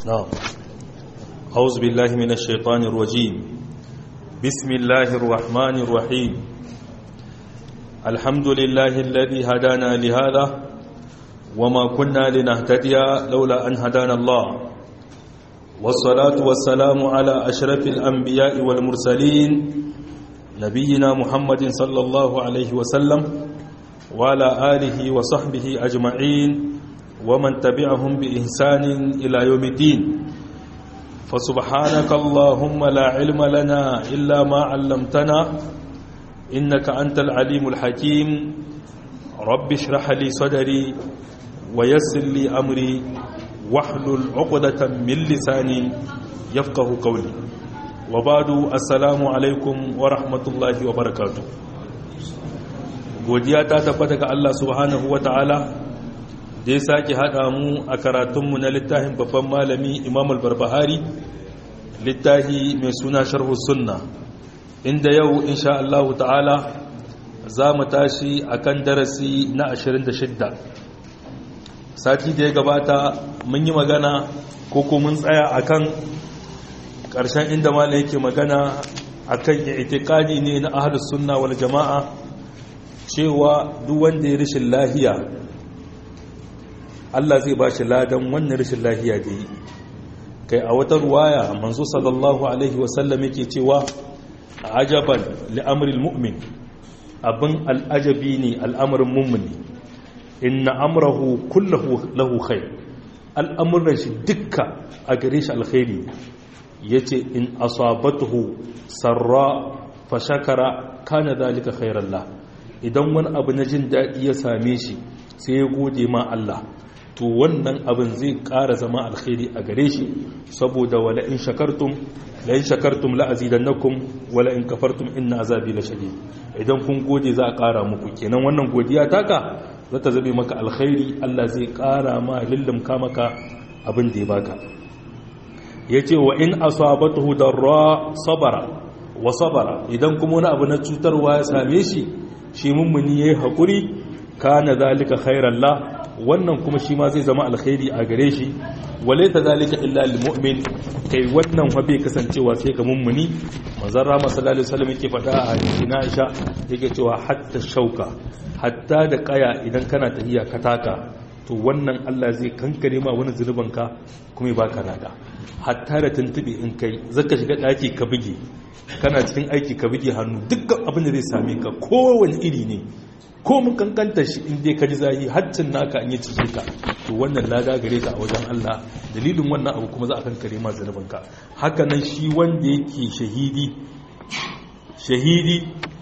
نعم أعوذ بالله من الشيطان الرجيم بسم الله الرحمن الرحيم الحمد لله الذي هدانا لهذا وما كنا لنهتدي لولا أن هدانا الله والصلاة والسلام على أشرف الأنبياء والمرسلين نبينا محمد صلى الله عليه وسلم وعلى آله وصحبه أجمعين ومن تبعهم بإحسان إلى يوم الدين فسبحانك اللهم لا علم لنا إلا ما علمتنا إنك أنت العليم الحكيم رب اشرح لي صدري ويسر لي أمري واحلل عقدة من لساني يفقه قولي وبعد السلام عليكم ورحمة الله وبركاته godiya ta tabbata ga Allah subhanahu wa ta'ala da ya sake haɗa mu a karatunmu na littafin babban malami imam al-barbahari littafi mai suna sharhu sunna inda yau insha Allah ta'ala za mu tashi a kan darasi na 26 sati da ya gabata mun yi magana ko ko mun tsaya a kan ƙarshen inda malam yake magana a kan itikadi ne na ahalus sunna wal jama'a cewa duk wanda ya rishin lahiya Allah zai ba shi ladan wannan rishin lahiya da yi kai a wata ruwaya manzo sallallahu alaihi wasallam yake cewa ajaban li'amril mu'min abin al'ajabi ne al'amarin mummuni inna amrahu kullahu lahu khair al'amuran shi dukka a gare shi alkhairi yace in asabatuhu sarra fa shakara kana zalika khairan la idan wani abu na jin daɗi ya same shi sai ya gode ma Allah to wannan abin zai ƙara zama alkhairi a gare shi saboda wala in shakartum la in shakartum la azidannakum wala in kafartum inna azabi la shadid idan kun gode za a ƙara muku kenan wannan godiya taka za ta zabe maka alkhairi Allah zai ƙara ma lillimka maka abin da ya baka yace wa in asabatuhu darra sabara wa sabara idan kuma wani abu na cutarwa ya same shi shi mummuni yayi hakuri kana zalika khairan la wannan kuma shi ma zai zama alkhairi a gare shi wale ta zalika illa lil mu'min kai wannan fa bai kasancewa sai ga mummuni manzon rama sallallahu alaihi wasallam yake faɗa a hadisin Aisha yake cewa hatta shauka hatta da kaya idan kana tahiya ka taka to wannan Allah zai kankare ma wani zunuban ka kuma ya baka nada hatta da tuntube in kai zaka shiga daki ka buge kana cikin aiki ka buge hannu dukkan abin da zai same ka kowane iri ne ko mun kankanta shi in dai ka ji zahi haccin naka an yi cikin ka to wannan lada gare ka a wajen Allah dalilin wannan abu kuma za a kankare ma zanubin ka haka nan shi wanda yake shahidi shahidi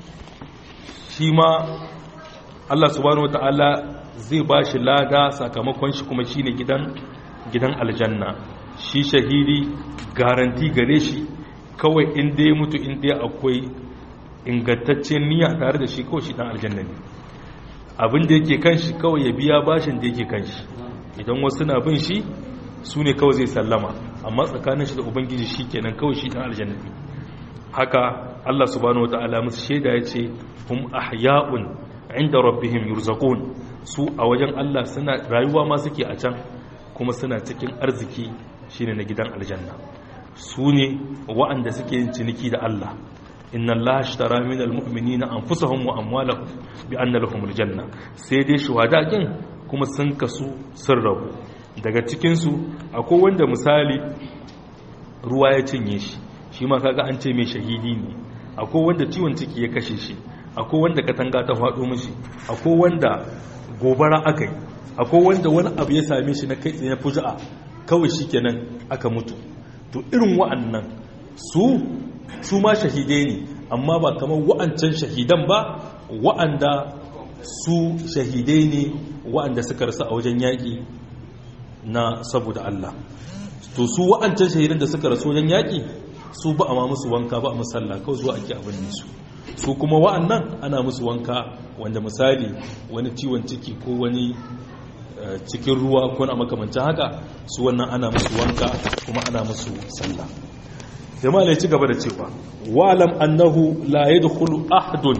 shi ma Allah subhanahu wataala zai ba shi lada sakamakon shi kuma shine gidan gidan aljanna shi shahidi garanti gare shi kawai in dai mutu in dai akwai ingantaccen niyya tare da shi kawai shi dan aljanna ne abin da yake kan shi kawai ya biya bashin da yake kan shi idan wasu na bin shi su ne kawai zai sallama amma tsakanin shi da ubangiji shi kenan kawai shi dan aljanna ne haka Allah subhanahu wataala musu shaida ya ce hum ahya'un inda rabbihim yurzaqun su a wajen Allah suna rayuwa ma suke a can kuma suna cikin arziki shine na gidan aljanna su ne wa'anda suke yin ciniki da Allah inna Allah ashtara min almu'minina anfusahum wa amwalahum bi anna lahumul janna sai dai shuhada kin kuma sun kasu sun rabu daga cikin su akwai wanda misali ruwa ya cinye shi shi ma kaga an ce mai shahidi ne akwai wanda ciwon ciki ya kashe shi akwai wanda katanga ta faɗo mishi akwai wanda gobara aka yi akwai wanda wani abu ya same shi na kai tsaye fuja'a kawai shikenan aka mutu to irin wa'annan su su ma shahidai ne amma ba kamar wa'ancan shahidan ba wa'anda su shahidai ne wa'anda suka rasu a wajen yaƙi na saboda Allah to su wa'ancan shahidan da suka rasu wajen yaƙi su ba a ma musu wanka ba a musalla kawai zuwa ake abin su su kuma wa'annan ana musu wanka wanda misali wani ciwon ciki ko wani cikin ruwa ko na makamancin haka su wannan ana musu wanka kuma ana musu sallah sai ma ci gaba da cewa wa'lam annahu la yadkhulu ahadun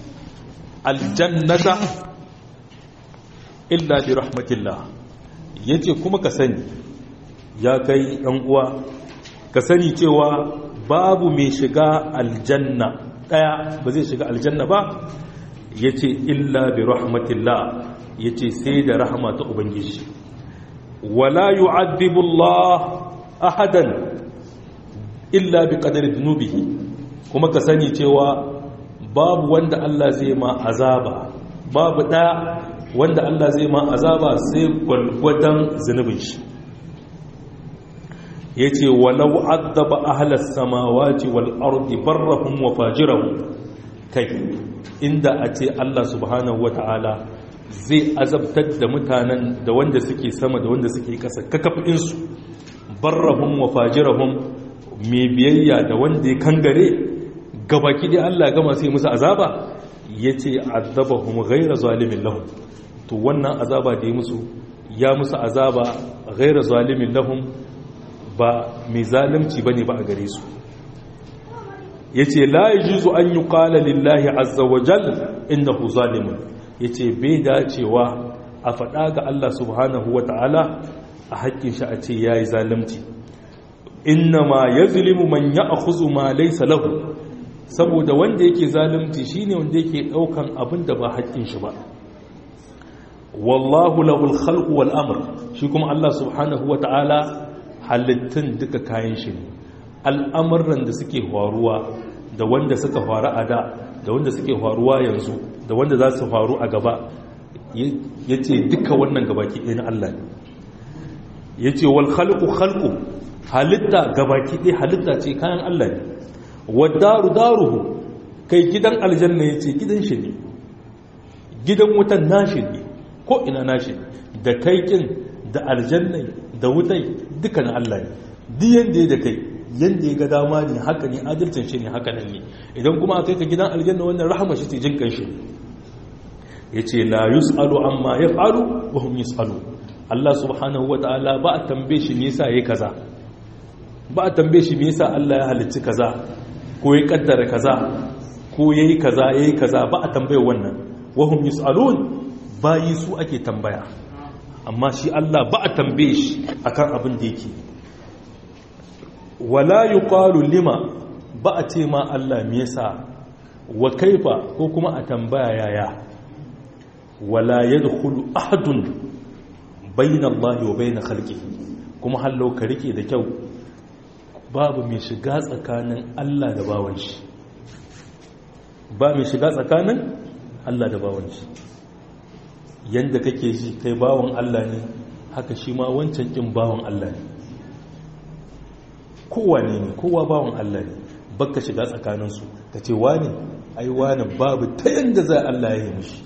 aljannata illa bi rahmatillah yace kuma ka sani ya kai ɗan uwa ka sani cewa babu mai shiga aljanna ɗaya ba zai shiga aljanna ba ya ce illa bi rahmatillah ya ce sai da rahama ta ubangiji wala yu'adhibu Allah ahadan illa bi qadari dhunubihi kuma ka sani cewa babu wanda Allah zai ma azaba babu ɗaya wanda Allah zai ma azaba sai gwalgwadon zunubin shi ya ce walau addaba ahalar samawati wal ardi barrahum wa fajirahum kai inda a ce Allah subhanahu wa ta'ala zai azabtar da mutanen da wanda suke sama da wanda suke ƙasa kakafinsu barrahum wa fajirahum mai biyayya da wanda ya kangare gabaki dai Allah gama sai musu azaba ya ce azabahum ghaira zalimin lahum to wannan azaba da ya musu ya musu azaba ghaira zalimin lahum ba mai zalimci bane ba a gare su yace la yajuzu an yuqala lillahi azza wa jal innahu zalimun yace bai dacewa a faɗa ga Allah subhanahu wa ta'ala a haƙƙin shi a ce yayi zalimci innama yazlimu man ya'khudhu ma laysa lahu saboda wanda yake zalunci shine wanda yake daukan abin da ba haƙƙin shi ba wallahu lahul khalqu wal amr shi kuma Allah subhanahu wata'ala halittun duka kayan shi ne al'amuran da suke faruwa da wanda suka faru a da da wanda suke faruwa yanzu da wanda za su faru a gaba yace duka wannan gabaki ɗaya na Allah ne yace wal khalqu khalqu halitta gabaki ɗaya halitta ce kayan Allah ne wadaru daruhu kai gidan aljanna ya ce gidan shi ne gidan wutan nashi ne ko ina nashi da kai kin da aljanna da wutai duka na Allah ne duk yanda ya da kai yanda ya ga dama ne haka ne adalcin shi ne haka nan ne idan kuma aka ka gidan aljanna wannan rahama shi ce jinkan shi ya ce la yus'alu amma yaf'alu wa hum yus'alu Allah subhanahu wa ta'ala ba a tambaye shi me yasa yayi kaza ba a tambaye shi me yasa Allah ya halicci kaza ko ya kaddara kaza ko yayi kaza yayi kaza ba a tambaye wannan wahum yusalun bayi su ake tambaya amma shi Allah ba a tambaye shi akan abin da yake wala yuqalu lima ba a ce ma Allah me yasa wa kaifa ko kuma a tambaya yaya wala yadkhulu ahadun bayna Allah wa bayna khalqihi kuma hallo ka rike da kyau babu mai shiga tsakanin Allah da bawan shi ba mai shiga tsakanin Allah da bawan shi yanda kake ji kai bawan Allah ne haka shi ma wancan kin bawan Allah ne kowa ne ne kowa bawan Allah ne baka shiga tsakaninsu ka ce wani ai wani babu ta yanda zai Allah ya yi mishi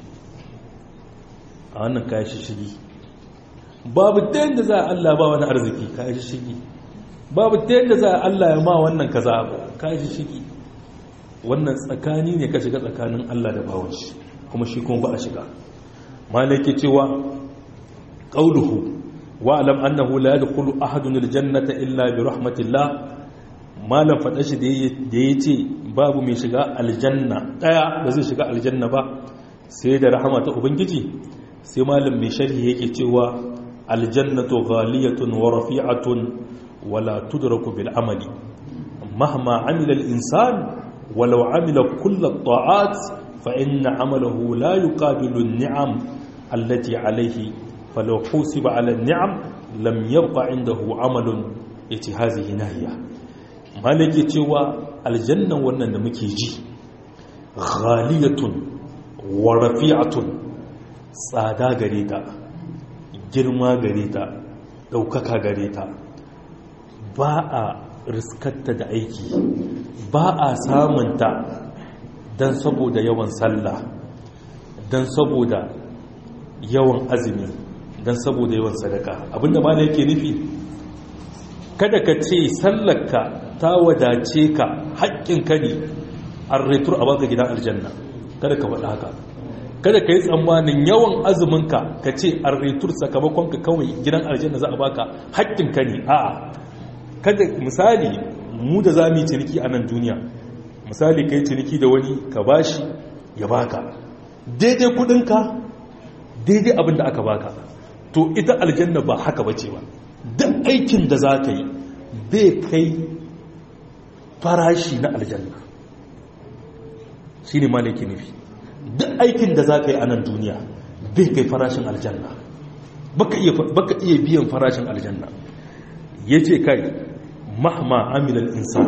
a wannan kayan shi shigi babu ta yanda zai Allah ba wani arziki kayan shi shigi babu ta yadda za a Allah ya ma wannan kaza ka shi shigi wannan tsakani ne ka shiga tsakanin Allah da bawon shi kuma shi kuma ba a shiga malaki cewa qauluhu wa alam annahu la yadkhulu ahadun aljannata illa bi rahmatillah malam fada shi da yace babu mai shiga aljanna daya ba zai shiga aljanna ba sai da rahama ta ubangiji sai malam mai sharhi yake cewa aljannatu ghaliyatun wa rafi'atun ولا تدرك بالعمل مهما عمل الإنسان ولو عمل كل الطاعات فإن عمله لا يقابل النعم التي عليه فلو حوسب على النعم لم يبقى عنده عمل هذه نهية مالك تيوى الجنة ونن مكيجي غالية ورفيعة tsada gare ta girma gare ta ɗaukaka gare ta ba a riskarta da aiki ba a samunta don saboda yawan sallah don saboda yawan azumi don saboda yawan sadaka abinda ma yake nufi kada ka ce sallarka ta wadace ka haƙƙinka ne an retur a baka gidan aljanna kada ka faɗa haka kada ka yi tsammanin yawan azuminka ka ce an retur sakamakonka kawai gidan aljanna za a baka haƙƙinka ne a'a kada misali mu da za mu yi ciniki a nan duniya misali kai ciniki da wani ka bashi ya baka daidai kudinka daidai abin da aka baka to ita aljanna ba haka bace ba duk aikin da za ka yi bai kai farashi na aljanna shi ne malaki nufi duk aikin da za ka yi a nan duniya bai kai farashin aljanna baka iya biyan farashin aljanna ya ce kai mahma amilan insan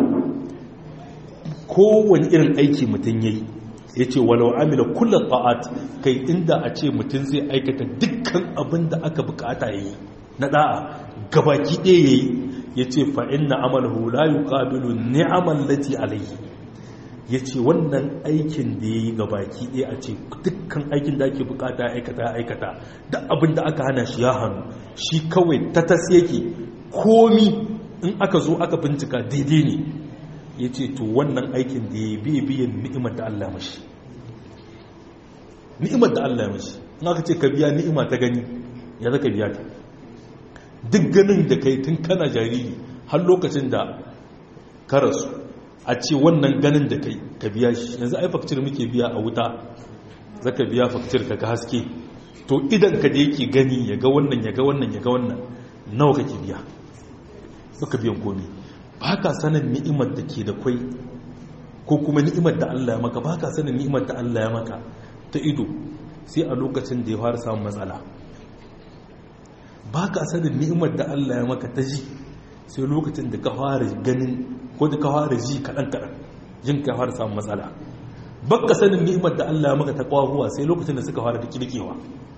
kowane irin aiki mutum ya yi ya ce walau amila kula ta'at kai inda a ce mutum zai aikata dukkan abin da aka bukata ya yi na da'a gabaki ɗaya ya yi ya ce fa'in na amalahu la yi ƙabilu ni'amal lati alayhi ya ce wannan aikin da ya yi gabaki ɗaya a ce dukkan aikin da ake bukata aikata aikata da abin da aka hana shi ya hannu shi kawai ta tas yake komi in aka zo aka bincika daidai ne ya ce to wannan aikin da ya biya biyan ni'imar da Allah mashi ni'imar da Allah mashi in aka ce ka biya ni'ima ta gani ya zaka biya ta duk ganin da kai tun kana jariri har lokacin da ka rasu a ce wannan ganin da kai ka biya shi yanzu ai fakcir muke biya a wuta zaka biya fakcir ka ga haske to idan ka da yake gani ya ga wannan ya ga wannan ya ga wannan nawa kake biya suka biyan komi ba ka sanin ni'imar da ke da kwai ko kuma ni'imar da Allah ya maka ba ka sanin ni'imar da Allah ya maka ta ido sai a lokacin da ya fara samun matsala ba ka sanin ni'imar da Allah ya maka ta ji sai lokacin da ka fara ganin ko da ka fara ji kaɗan-kaɗan jin ka fara samun matsala ba ka sanin ni'imar da Allah ya maka ta kwahuwa sai lokacin da suka fara da kirkewa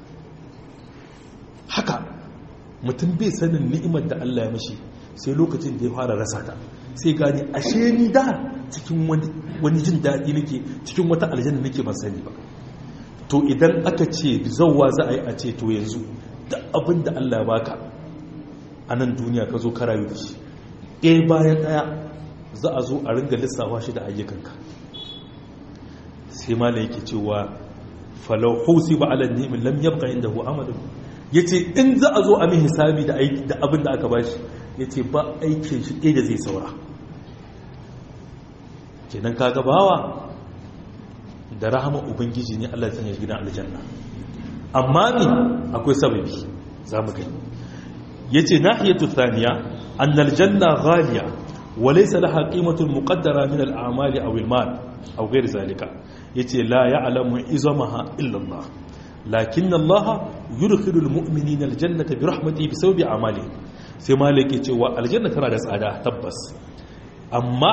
haka mutum bai sanin ni'imar da Allah ya mashi sai lokacin da ya fara rasa ta sai gani ashe ni da cikin wani jin daɗi nake cikin wata aljanna nake ban sani ba to idan aka ce zauwa za a yi a ce to yanzu da abin da Allah ya baka a nan duniya ka zo ka rayu da shi ɗaya bayan ɗaya za a zo a ringa lissafa shi da ayyukanka sai mala yake cewa falau hausi ba ala ni'min lam yabqa indahu amalun yace in za a zo a min hisabi da abin da aka bashi ya ce ba aikin shi ɗaya da zai saura kenan kaga bawa da rahama ubangiji ne allah sanya gidan aljanna amma ne akwai sababi za mu gani ya ce nahiyatu thaniya annal janna ghaliya wa laysa laha qimatun muqaddara min al-a'mali aw al-mal aw ghayr zalika yace la ya'lamu izamaha illa Allah lakin Allah yudkhilu al-mu'minina al-jannata bi rahmatihi bi sawbi a'malihim sai maliki cewa aljanna tana da tsada tabbas amma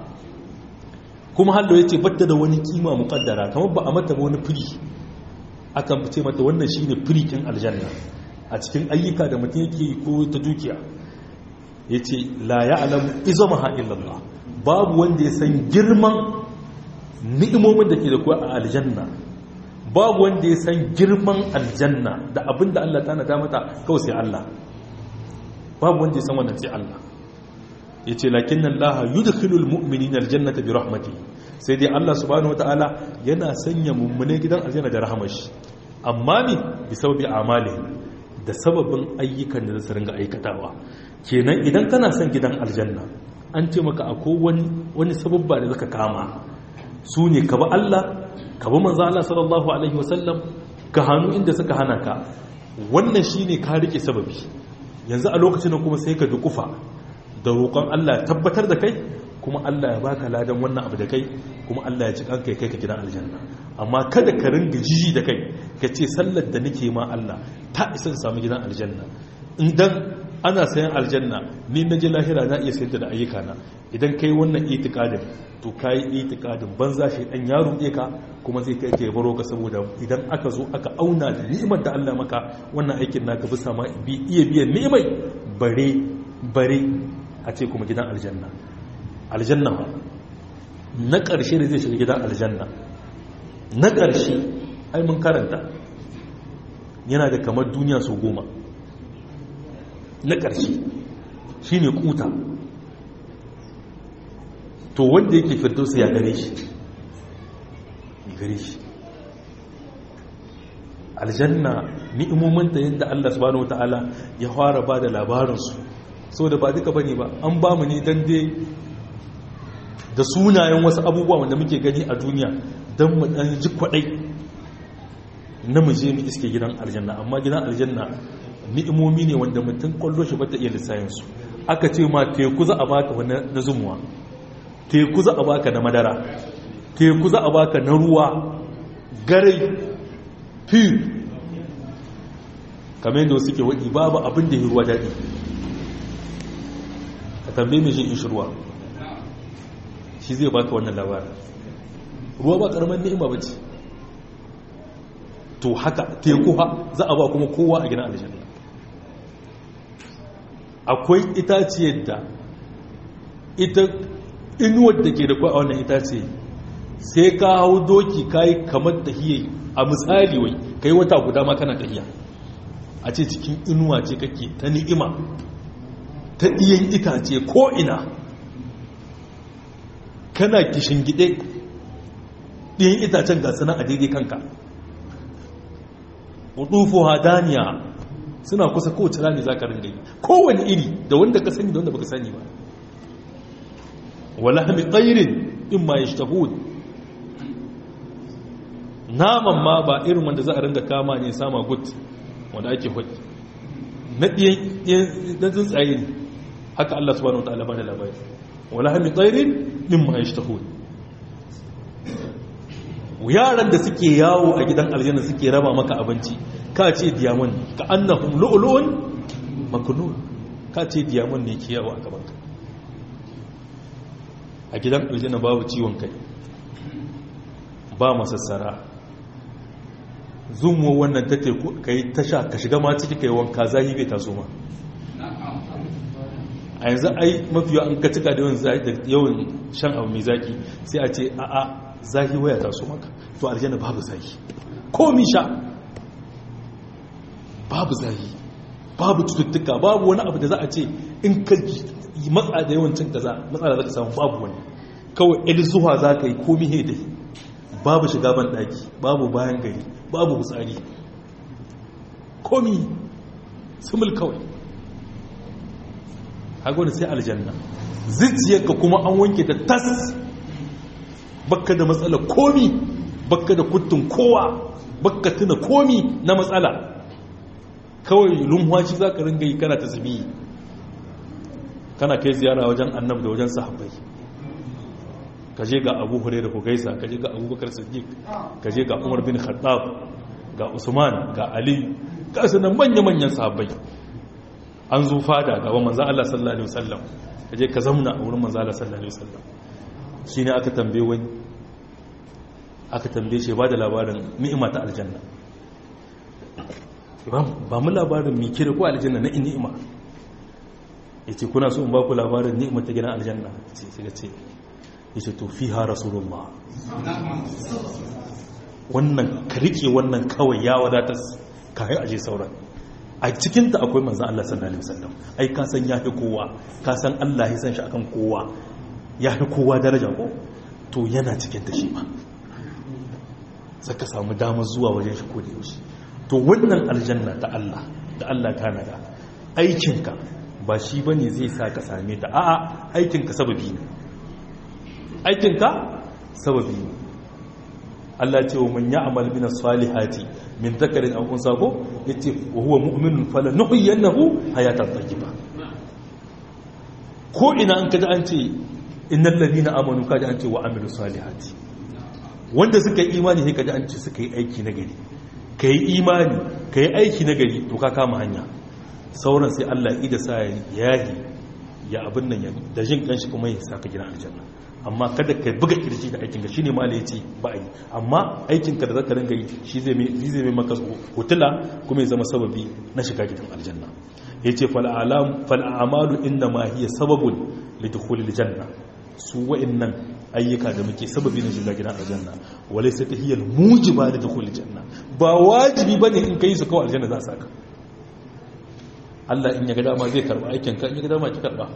kuma hallo ya ce batta da wani kima mukaddara kamar ba a mata wani firi akan ce mata wannan shine firikin aljanna a cikin ayyuka da mutum yake ko ta dukiya ya ce la ya alamu izamaha illallah babu wanda ya san girman ni'imomin da ke da kuwa a aljanna babu wanda ya san girman aljanna da abin da Allah ta nada mata kawai sai Allah babu wanda ya san wannan sai Allah ya ce lakin nan laha yudkhilul mu'minina aljannata bi rahmati sai dai Allah subhanahu wataala yana sanya mummune gidan aljanna da rahmar shi amma ne bi sababi amalihim da sababin ayyukan da su ringa aikatawa kenan idan kana son gidan aljanna an ce maka akwai wani wani sababba da zaka kama su ne ka ba Allah ka ba manzo Allah sallallahu alaihi wasallam ka hannu inda suka hana ka wannan shine ka rike sababi yanzu a lokacin da kuma sai ka dukufa da roƙon Allah ya tabbatar da kai kuma Allah ya baka ladan wannan abu da kai kuma Allah ya ci kanka ya kai ka gidan aljanna amma kada ka ringa jiji da kai ka ce sallar da nake ma Allah ta isa samu gidan aljanna idan ana sayan aljanna ni na ji lahira na iya sayar da ayyuka na idan kai wannan itikadin to kai itikadin banza shi dan ya ruɗe ka kuma zai kai ke baro ka saboda idan aka zo aka auna da ni'imar da Allah maka wannan aikin naka bisa ma bi iya biyan ni'imai bare bare a ce kuma gidan aljanna aljanna ba na ƙarshe da zai shiga gidan aljanna na ƙarshe ai mun karanta yana da kamar duniya sau goma na ƙarshe shi ne kuta to wanda yake firdausa ya gare shi ya gare shi aljanna ni'imominta yadda Allah subhanahu wata'ala ya fara ba da labarinsu so da ba duka bane ba an ba mu ne dan dai da sunayen wasu abubuwa wanda muke gani a duniya don mu dan ji kwadai na mu je mu iske gidan aljanna amma gidan aljanna ni'imomi ne wanda mutum kwallo shi bata iya lissayin su aka ce ma teku za a baka wani na zumuwa teku za a baka na madara teku za a baka na ruwa garai fi kamar yadda wasu ke waɗi babu abin da ya ruwa daɗi ka tambaye mai shi ishi ruwa shi zai baka wannan labarin ruwa ba ƙaramin ni'ima ba ce to haka teku ha za a ba kuma kowa a gina aljanna akwai itaciyar da ita inuwar da ke da kwa a wannan itace sai ka hau doki ka yi kamar tahiyya a misali wai ka yi wata guda ma kana tahiyya a ce cikin inuwa ce kake ta ni'ima ta ɗiyan itace ko'ina kana kishin gide ɗiyan itacen ga sana a daidai kanka wudufu hadaniya suna kusa kowace rani za ka ringa yi kowane iri da wanda ka sani da wanda baka sani ba wala hami tsairin in ma ya shtahud naman ma ba irin wanda za a ringa kama ne sama gut wanda ake hudu na ɗiyan tsuntsaye ne haka Allah subhanahu wa ta'ala ba da labari wala hami tsairin in ma ya shtahud yaran da suke yawo a gidan aljanna suke raba maka abinci ka ce diamond ka annahum lu'lu'un maknun ka ce diamond ne ke yawo a gaban ka a gidan aljanna babu ciwon kai ba masassara zumo wannan ta teku kai tasha ka shiga ma ciki kai wanka zahi bai taso ma a yanzu ai mafiya an ka cika da yawan shan abu mai zaki sai a ce a'a zahi waya taso maka to aljanna babu zahi komi sha babu zahi babu cututtuka babu wani abu da za a ce in ka matsa da yawancin kaza matsala za ka samu babu wani kawai il zuwa za ka yi komi he dai babu shiga ban daki babu bayan gari babu hutsari komi sumul kawai hagwani sai aljanna zuciyarka kuma an wanke ta tas bakka da matsala komi bakka da kuttun kowa bakka tuna komi na matsala kawai lumwaci za ka ringa yi kana ta zubi kana kai ziyara wajen annab da wajen sahabbai ka je ga abu hure da ku gaisa ka je ga abubakar siddiq ka je ga umar bin khattab ga usman ga ali ga sanan manya-manyan sahabbai an zo fada gaban manzo Allah sallallahu alaihi wasallam ka je ka zamna a wurin manzo Allah sallallahu alaihi wasallam shi ne aka tambaye wani aka tambaye shi ba da labarin ni'ima ta aljanna ba mu labarin mai kira ko aljanna na ni'ima ya ce kuna so in ba ku labarin ni'ima ta gidan aljanna ce shiga ce ya ce to fi ha rasulullah wannan ka rike wannan kawai ya wadatar kayan aje sauran a cikinta akwai manzan Allah sallallahu alaihi wasallam ai ka san ya fi kowa ka san Allah ya san shi akan kowa ya fi kowa daraja ko to yana cikin ta shi ba saka samu damar zuwa wajen shi ko da yaushe to wannan aljanna ta Allah da Allah ta nada aikinka ba shi bane zai sa ka same ta a'a aikinka sababi ne aikinka sababi ne Allah ce wa man ya'mal min as-salihati min dhakarin aw unsa ko yace wa huwa mu'minun falanuhyiyannahu hayatan tayyiba ko ina an kaji an ce innal ladina amanu kaji an ce wa amilu salihati wanda suka yi imani sai kaji an ce suka yi aiki na gari kai imani kai aiki na gari to ka kama hanya sauran sai Allah ya ida sa yahi ya abin nan ya da jin kanshi kuma ya saka gina aljanna amma kada ka buga kirji da aikinka shine ma ya ce ba yi amma aikinka da zaka ringa yi shi zai mai zai mai maka hutula kuma ya zama sababi na shiga gidan aljanna yace fal alam fal a'malu inna ma hiya sababun lidukhulil janna su wa'annan ayyuka da muke sababi na shiga gidan aljanna walaysa tahiyal mujiba lidukhulil janna ba wajibi bane in kai su kawai aljanna za saka Allah in ya ga dama zai karba aikinka in ya ga dama ki karba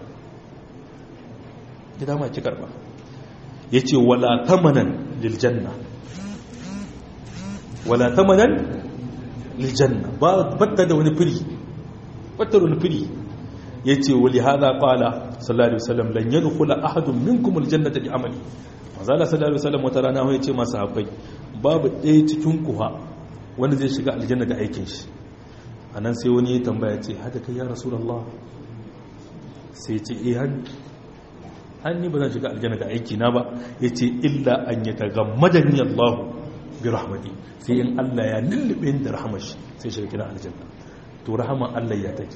ki dama ki karba yace wala tamanan lil janna wala tamanan lil janna ba batta da wani firi batta da wani firi yace wali hada qala sallallahu alaihi wasallam lan yadkhula ahadun minkum al jannata bi amali manzala sallallahu alaihi wasallam wata rana yace masa sahabbai babu ɗaya cikin ku ha wanda zai shiga aljanna da aikin shi a nan sai wani ya tambaya ce hada kai ya rasulallah sai ce eh hannu hannu ba zan shiga aljanna da aiki na ba ya ce illa an yi tagammadani allahu bi rahmati sai in allah ya lullube da rahamar shi sai shiga gidan aljanna to rahamar allah ya take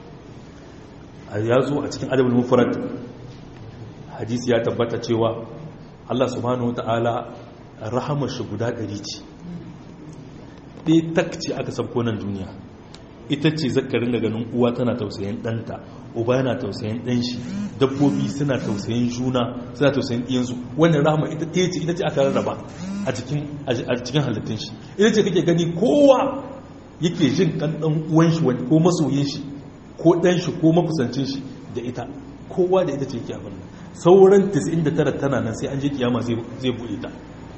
a ya zo a cikin adabul mufrad hadisi ya tabbata cewa allah subhanahu wataala rahamar shi guda ɗari ce ɗaya takci aka sabko nan duniya ita ce zakarin da ganin uwa tana tausayin ɗanta uba yana tausayin ɗan shi dabbobi suna tausayin juna suna tausayin ɗiyansu wannan rahama ita ɗaya ce ita ce aka rarraba a cikin halittun shi ita ce kake gani kowa yake jin kan ɗan uwan shi ko masoyin shi ko ɗan shi ko makusancin shi da ita kowa da ita ce yake abin sauran 99 tana nan sai an je kiyama zai buɗe ta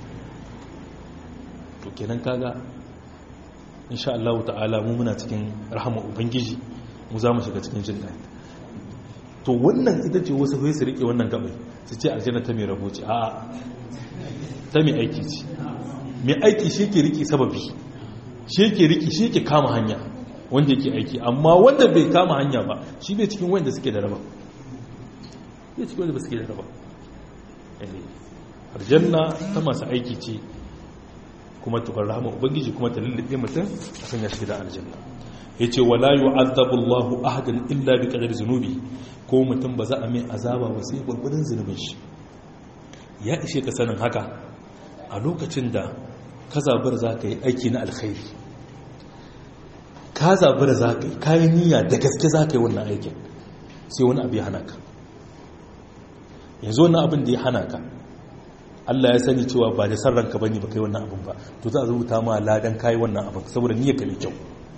to kenan kaga insha Allah ta'ala mu muna cikin rahama ubangiji mu za mu shiga cikin jin daɗi to wannan ita ce wasu sai su rike wannan gabai su ce aljanna ta mai rabo ce a'a ta mai aiki ce mai aiki shi ke rike sababi shi ke rike shi ke kama hanya wanda yake aiki amma wanda bai kama hanya ba shi bai cikin wanda suke da raba bai cikin wanda suke da raba aljanna ta masu aiki ce kuma tukar rahama ubangiji kuma ta lullube mutum a sanya shi da aljanna ya ce wala yu'azzabu Allahu ahadan illa bi qadari zunubi ko mutum ba za a mai azaba ba sai gurgurdan zunubin shi ya ishe ka sanin haka a lokacin da ka zabar za ka yi aiki na alkhairi ka zabar za ka yi kayan niyya da gaske za ka yi wannan aikin sai wani abu ya hana ka yanzu wannan abin da ya hana ka Allah ya sani cewa ba da san ranka bane ba kai wannan abin ba to za a rubuta ma ladan kai wannan abin saboda niyyar ka mai kyau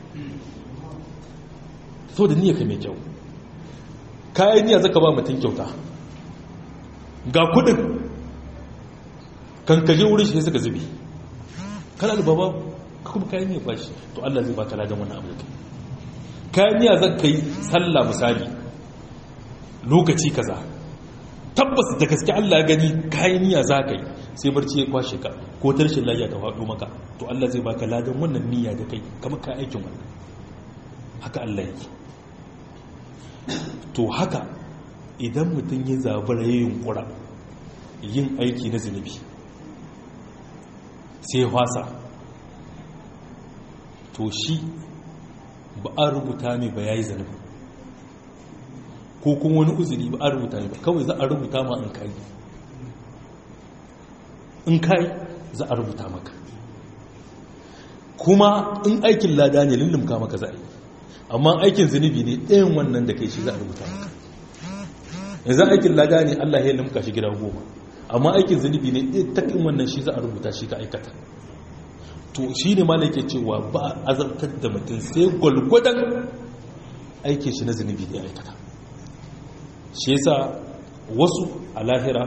saboda niyyar ka mai kyau kai niyya zaka ba mutum kyauta ga kudin kan kaje wurin shi suka zube kana da baba kuma kai niyyar bashi to Allah zai baka ladan wannan abin kai niyya zaka yi sallah misali lokaci kaza tabbas da gaske Allah ya gani kayan niyya za ka yi sai barci ya kwashe ka ko tarshen lafiya ta faɗo maka to Allah zai baka ladan wannan niyya da kai kamar ka aikin wannan haka Allah yake to haka idan mutum ya zabura ya yunkura yin aiki na zunubi sai fasa to shi ba a rubuta mai ba ya yi zunubi ko kuma wani uzuri ba a rubuta ne ba kawai za a rubuta ma in kai in kai za a rubuta maka kuma in aikin lada ne lullumka maka za a yi amma aikin zunubi ne ɗayan wannan da kai shi za a rubuta maka yanzu aikin lada ne allah ya lumka shi gida goma amma aikin zunubi ne ɗaya takin wannan shi za a rubuta shi ka aikata to shi ne ma ke cewa ba a azabtar da mutum sai gwalgwadon aikin shi na zunubi da ya aikata shi yasa wasu a lahira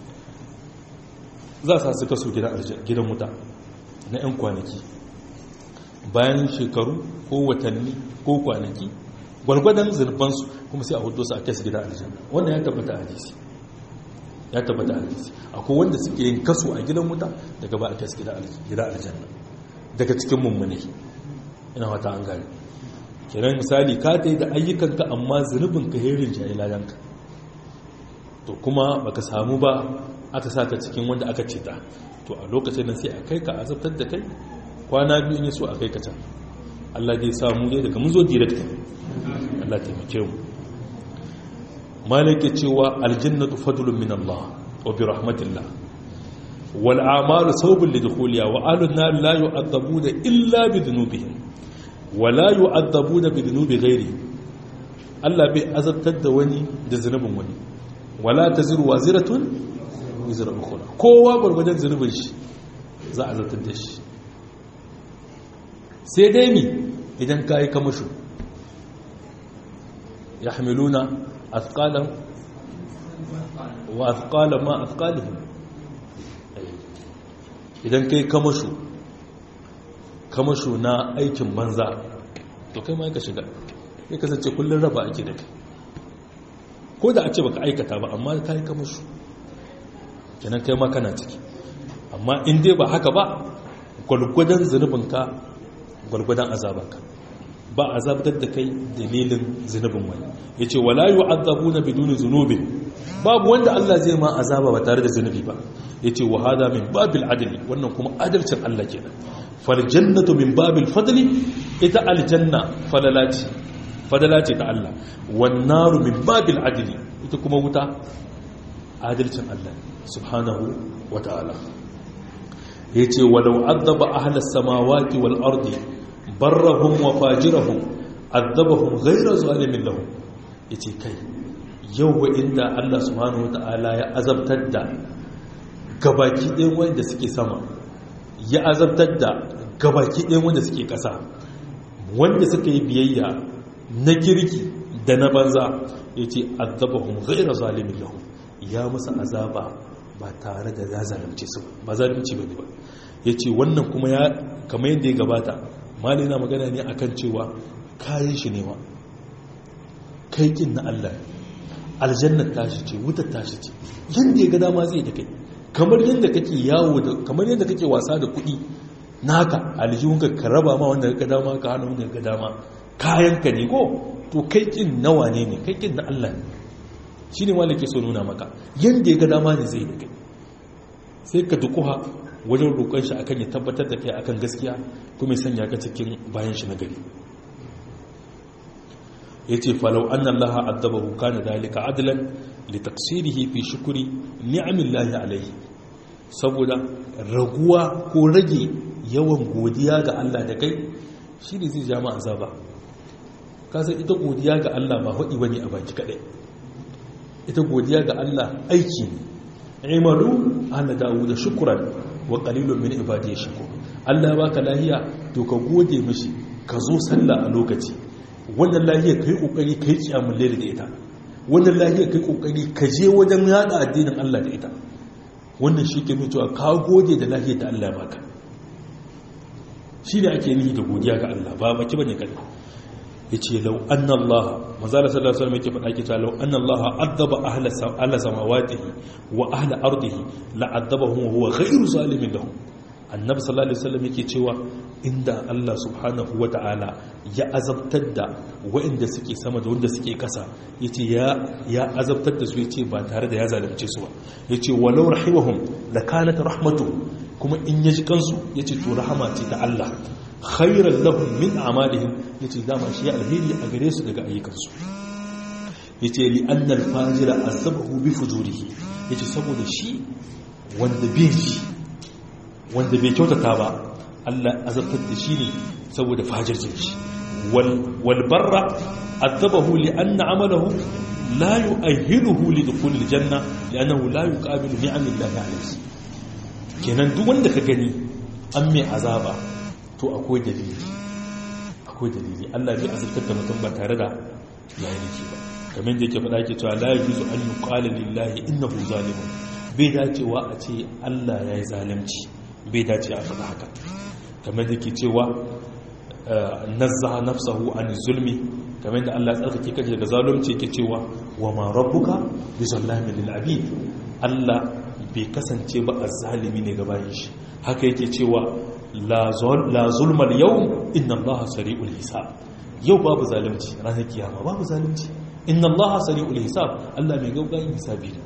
za su su kaso gidan wuta na 'yan kwanaki bayan shekaru ko watanni ko kwanaki gwargwadon zurbansu kuma sai a hudu su a kai su gidan aljanna wannan ya tabbata hadisi ya tabbata hadisi akwai wanda suke yin kaso a gidan wuta daga ba a kai su gidan aljanna daga cikin mummune ina wata an gani kenan misali ka ta yi da ayyukanka amma zunubinka herin jayi ladanka to kuma baka samu ba aka saka cikin wanda aka ceta to a lokacin nan sai a kai ka azabtar da kai kwana biyu ne so a kai ka can Allah zai samu dai daga mun zo direct Allah taimake mu malaka cewa aljannatu fadlun min Allah wa bi rahmatillah wal a'malu sawbun lidkhuliha wa ahlun nar la yu'adabuna illa bi dhunubihim wa la yu'adabuna bi dhunubi ghairi Allah bai azabtar da wani da zunubin wani wala taziru waziratun wizra ukhra kowa gurgurdan zunubin shi za a zartar da shi sai dai mi idan kai kamashu yahmiluna athqalan wa athqala ma athqalihim idan kai kamashu kamashu na aikin banza to kai ma ka shiga ya kasance kullun raba ake da kai ko da a ce baka aikata ba amma ka yi kamashu kenan kai ma kana ciki amma in dai ba haka ba gwalgwadon zunubinka gwalgwadon azabanka ba azabtar da kai dalilin zunubin wani yace wala yu'adzabuna biduni zunubin babu wanda Allah zai ma azaba ba tare da zunubi ba yace wa hada min babil adli wannan kuma adalcin Allah kenan fal jannatu min babil fadli ita aljanna fadalati fadalati ta Allah wan naru min babil adli ita kuma wuta adalcin Allah subhanahu wa ta'ala yace walau adaba ahlas samawati wal ardi barrahum wa fajirahum adabahum ghayra zalimin lahum yace kai yau wa inda Allah subhanahu wa ta'ala ya azabtar da gabaki ɗayan wanda suke sama ya azabtar da gabaki ɗayan wanda suke ƙasa wanda suka yi biyayya na kirki da na banza ya ce azabahun gaira zalimin lahu ya musu azaba ba tare da ya zalimce su ba zalimci ba ne ba ya ce wannan kuma ya kama yadda ya gabata mali na magana ne akan cewa kayan shi ne ma kaikin na allah aljannar tashi ce wutar tashi ce yadda ya ga dama zai da kai kamar yadda kake yawo da kamar yadda kake wasa da kuɗi naka aljihunka ka raba ma wanda ka dama ka hana wanda ka dama kayanka ne ko to kai kin nawa ne ne kai kin na Allah ne shi ne wanda ke so nuna maka yadda ya ga dama ne zai da kai sai ka dukuha wajen roƙon shi akan ya tabbatar da kai akan gaskiya kuma ya sanya ka cikin bayan shi na gari ya ce falau an Allah addabahu kana dalika adlan li taksirihi fi shukuri ni'amillahi alaihi saboda raguwa ko rage yawan godiya ga Allah da kai shi ne zai jama azaba kasan ita godiya ga Allah ba haɗi bane a baki kaɗai ita godiya ga Allah aiki ne imalu ana dawo da shukuran wa qalilun min ibadiy shukur Allah baka lahiya to ka gode mishi ka zo sallah a lokaci wannan lahiya kai kokari kai kiyamul layl da ita wannan lahiya kai kokari ka je wajen yada addinin Allah da ita wannan shi ke cewa ka gode da lahiyar da Allah baka shi ne ake nihi da godiya ga Allah ba baki bane kai yace law anna Allah manzala sallallahu alaihi wasallam yake faɗa ke cewa law anna Allah adaba ahla ahla samawatihi wa ahla ardihi la adabahum wa huwa ghayru zalimin lahum annabi sallallahu alaihi wasallam yake cewa inda Allah subhanahu wata'ala ya azabtar da waɗanda suke sama da wanda suke kasa yace ya ya azabtar da su yace ba tare da ya zalunce su ba yace walau rahimahum lakanat rahmatu kuma in yaji kansu yace to rahama ce ta Allah khairan lahum min a'malihim yace dama shi ya alheri a gare su daga ayyukansu yace li anna al-fajira azabahu bi fujurihi yace saboda shi wanda bai shi wanda bai kyautata ba Allah azabtar da shi ne saboda fajircin shi wal barra azabahu li anna amalahu la yu'ahhiluhu li dukhul al janna li'annahu la yuqabilu ni'amillahi alayhi kenan duk wanda ka gani an mai azaba to akwai dalili akwai dalili Allah bai azabtar da mutum ba tare da yayi nake ba kamar da yake faɗa yake cewa la yajuzu an yuqala lillahi innahu zalimun bai dacewa a ce Allah yayi zalunci bai dace a faɗa haka kamar da ke cewa nazzaha nafsahu an zulmi kamar da Allah tsarkake kaje daga zalunci yake cewa wa ma rabbuka bi zallamin lil abid Allah bai kasance ba azzalimi ne gaban shi haka yake cewa la zulma al yawm inna Allah sari'ul hisab yau babu zalunci ranar kiyama babu zalunci inna Allah sari'ul hisab Allah mai gaugayin hisabi ne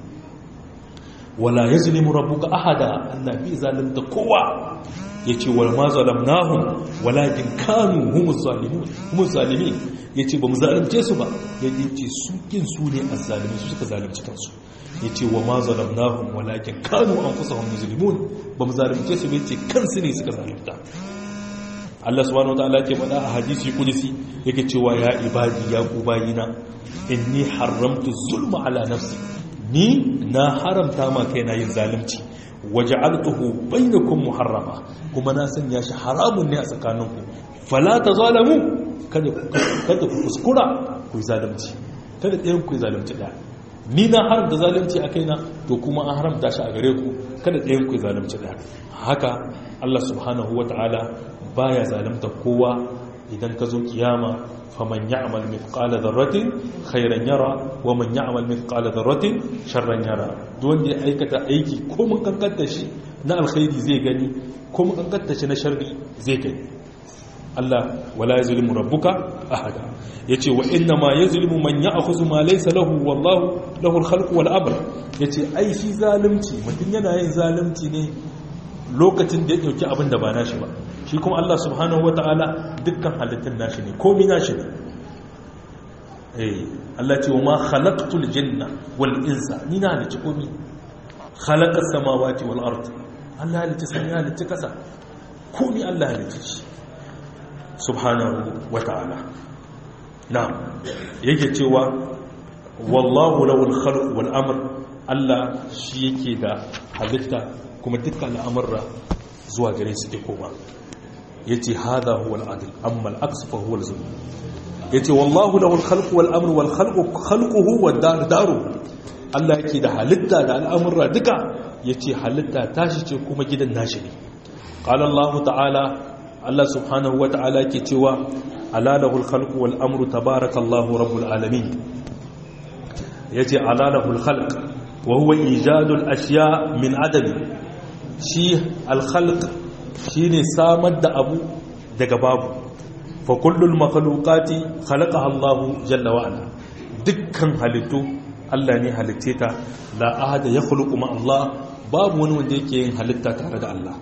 wala ya zulimu rabbuka ahada Allah bi zalimta kowa yace wal ma zalamnahum walakin kanu humuz zalimun humuz zalimin yace ba mu zalimce su ba yace su kin su ne azzalimi su suka zalimci kansu yace wa ma zalamnahum walakin kanu anfusahum yuzlimun ba mu zalimce su ba yace kansu ne suka zalimta Allah subhanahu wataala yake faɗa a hadisi kudusi yake cewa ya ibadi ya ku bayina inni haramtu zulma ala nafsi ni na haramta ma kai na yin zalunci waje altuhu bainakum muharrama kuma na sanya shi haramun ne a tsakaninku fala ta zalamu kada ku kuskura ku yi zalunci kada ɗayan ku yi zalunci ɗaya ni na haramta zalunci a kaina to kuma an haramta shi a gare ku kada ɗayan ku yi zalunci ɗaya haka Allah subhanahu wata'ala baya zalunta kowa idan ka zo kiyama faman ya'mal mithqala dharratin khairan yara wa man ya'mal mithqala dharratin sharran yara duk wanda ya aikata aiki ko mun kankanta shi na alkhairi zai gani ko mun kankanta shi na sharri zai gani Allah wala yazlimu rabbuka ahada yace wa inna ma yazlimu man ya'khudhu ma laysa lahu wallahu lahu al-khalqu wal amr yace ai shi zalunci mutun yana yin zalunci ne lokacin da ya dauki abin da ba nashi ba shi kuma Allah subhanahu wataala dukkan halittun nashi ne komai nashi ne eh Allah ce wa ma khalaqtul jinna wal insa ni na halicci komai khalaqas samawati wal ard Allah halicci sama ya halicci kasa komai Allah halicci shi subhanahu wataala na'am yake cewa wallahu lawul khalq wal amr Allah shi yake da halitta kuma dukkan al'amurra zuwa gare su ke koma yace hada huwa al-adl amma al-aqs fa huwa al-zulm yace wallahu lahu al-khalq wal amr wal khalqu khalquhu wad dar daru Allah yake da halitta da al'amurra duka yace halitta tashi ce kuma gidan nashi ne qala Allah ta'ala Allah subhanahu wa ta'ala yake cewa ala lahu al-khalq wal amr tabarakallahu rabbul alamin yace ala lahu al-khalq wa huwa ijadul ashya min adami shi al-khalq shine samar da abu daga babu fa kullul makhluqati khalaqaha Allah jalla wa ala dukkan halittu Allah ne halitte ta la ahada yakhluqu ma Allah babu wani wanda yake yin halitta tare da Allah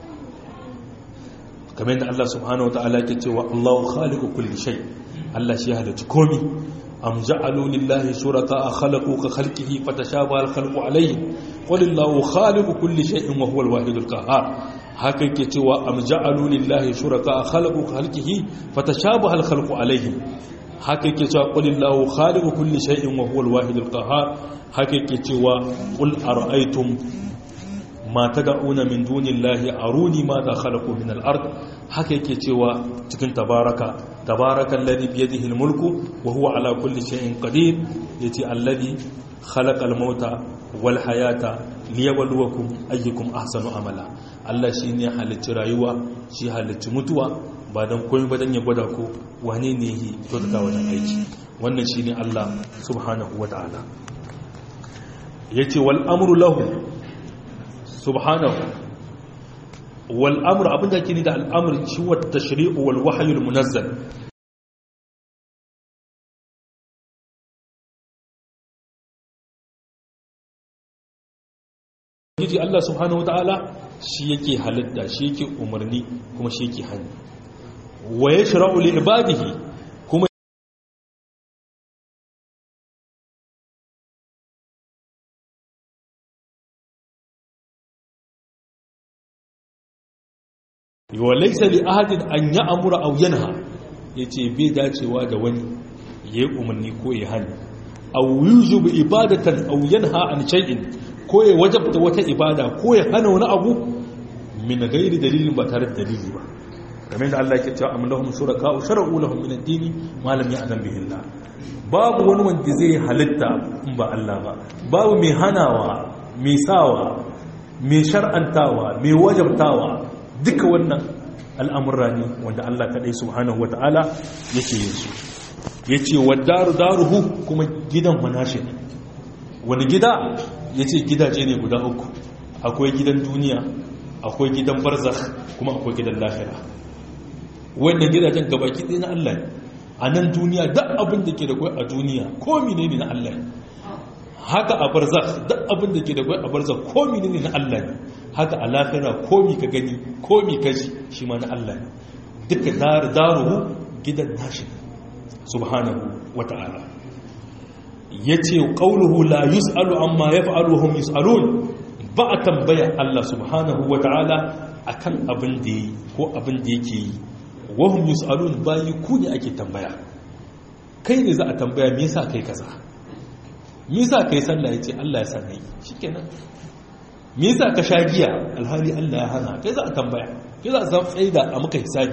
kamar yadda Allah subhanahu wa ta'ala yake cewa Allahu khaliqu kulli shay Allah shi halitta komai am ja'alu lillahi shuraka khalaqu ka khalqihi fatashabaha al-khalqu alayhi qul Allahu khaliqu kulli shay'in wa huwa al-wahidul qahhar haka yake cewa am ja'alu lillahi shuraka khalaqu khalqihi fatashabaha al-khalqu alayhi haka yake cewa qul illahu khaliqu kulli shay'in wa huwa al-wahidul qahhar haka yake cewa qul ara'aytum ma tad'una min dunillahi aruni ma da khalaqu min al-ard haka yake cewa cikin tabaraka tabarakal ladhi bi yadihi al-mulku wa huwa ala kulli shay'in qadir yati alladhi khalaqa al-mauta wal hayata liyabluwakum ayyukum ahsanu amala Allah shine halicci rayuwa shi halicci mutuwa ba dan komai ba dan ya gwada ko wane ne yi kyautata wajen aiki wannan shine Allah subhanahu wataala yace wal amru lahu subhanahu wal amru abinda ke ni da al amr shi wa tashri'u wal wahyu al munazzal Yiji Allah subhanahu wataala shi yake halitta shi yake umarni kuma shi yake hani wa yashra'u li ibadihi kuma wa laysa li ahadin an ya'mura aw yanha yace bai dacewa da wani yayi umarni ko ya hani aw yujibu ibadatan aw yanha an shay'in ko ya wajabta wata ibada ko ya hana wani abu min gairi dalilin ba tare da dalili ba kamar da Allah yake cewa am lahum shuraka shar'u lahum min ad-din ma lam ya'zam bihi Allah babu wani wanda zai halitta in ba Allah ba babu mai hanawa mai sawa mai shar'antawa mai wajabtawa duka wannan al'amurra ne wanda Allah kadai subhanahu wata'ala yake yin su yace wadaru daruhu kuma gidan manashi ne wani gida yace gidaje ne guda uku akwai gidan duniya akwai gidan barzakh kuma akwai gidan lahira wannan gidajen gabaki ɗaya na Allah ne a nan duniya duk abin da ke da kwai a duniya komi ne na Allah ne haka a barzakh duk abin da ke da kwai a barzakh komi ne na Allah ne haka a lahira komi ka gani komi ka ji shi ma na Allah ne duka daruhu gidan nashi subhanahu wata'ala yace qauluhu la yus'alu amma yaf'alu hum yus'alun ba a tambaya Allah subhanahu wa ta'ala a kan abin da yi ko abin da yake yi wahun yus'alun bayi ku ne ake tambaya kai ne za a tambaya me yasa kai kaza me yasa kai sallah yace Allah ya sa kai shikenan me yasa ka sha giya alhali Allah ya hana kai za a tambaya kai za a zama tsaida a maka hisabi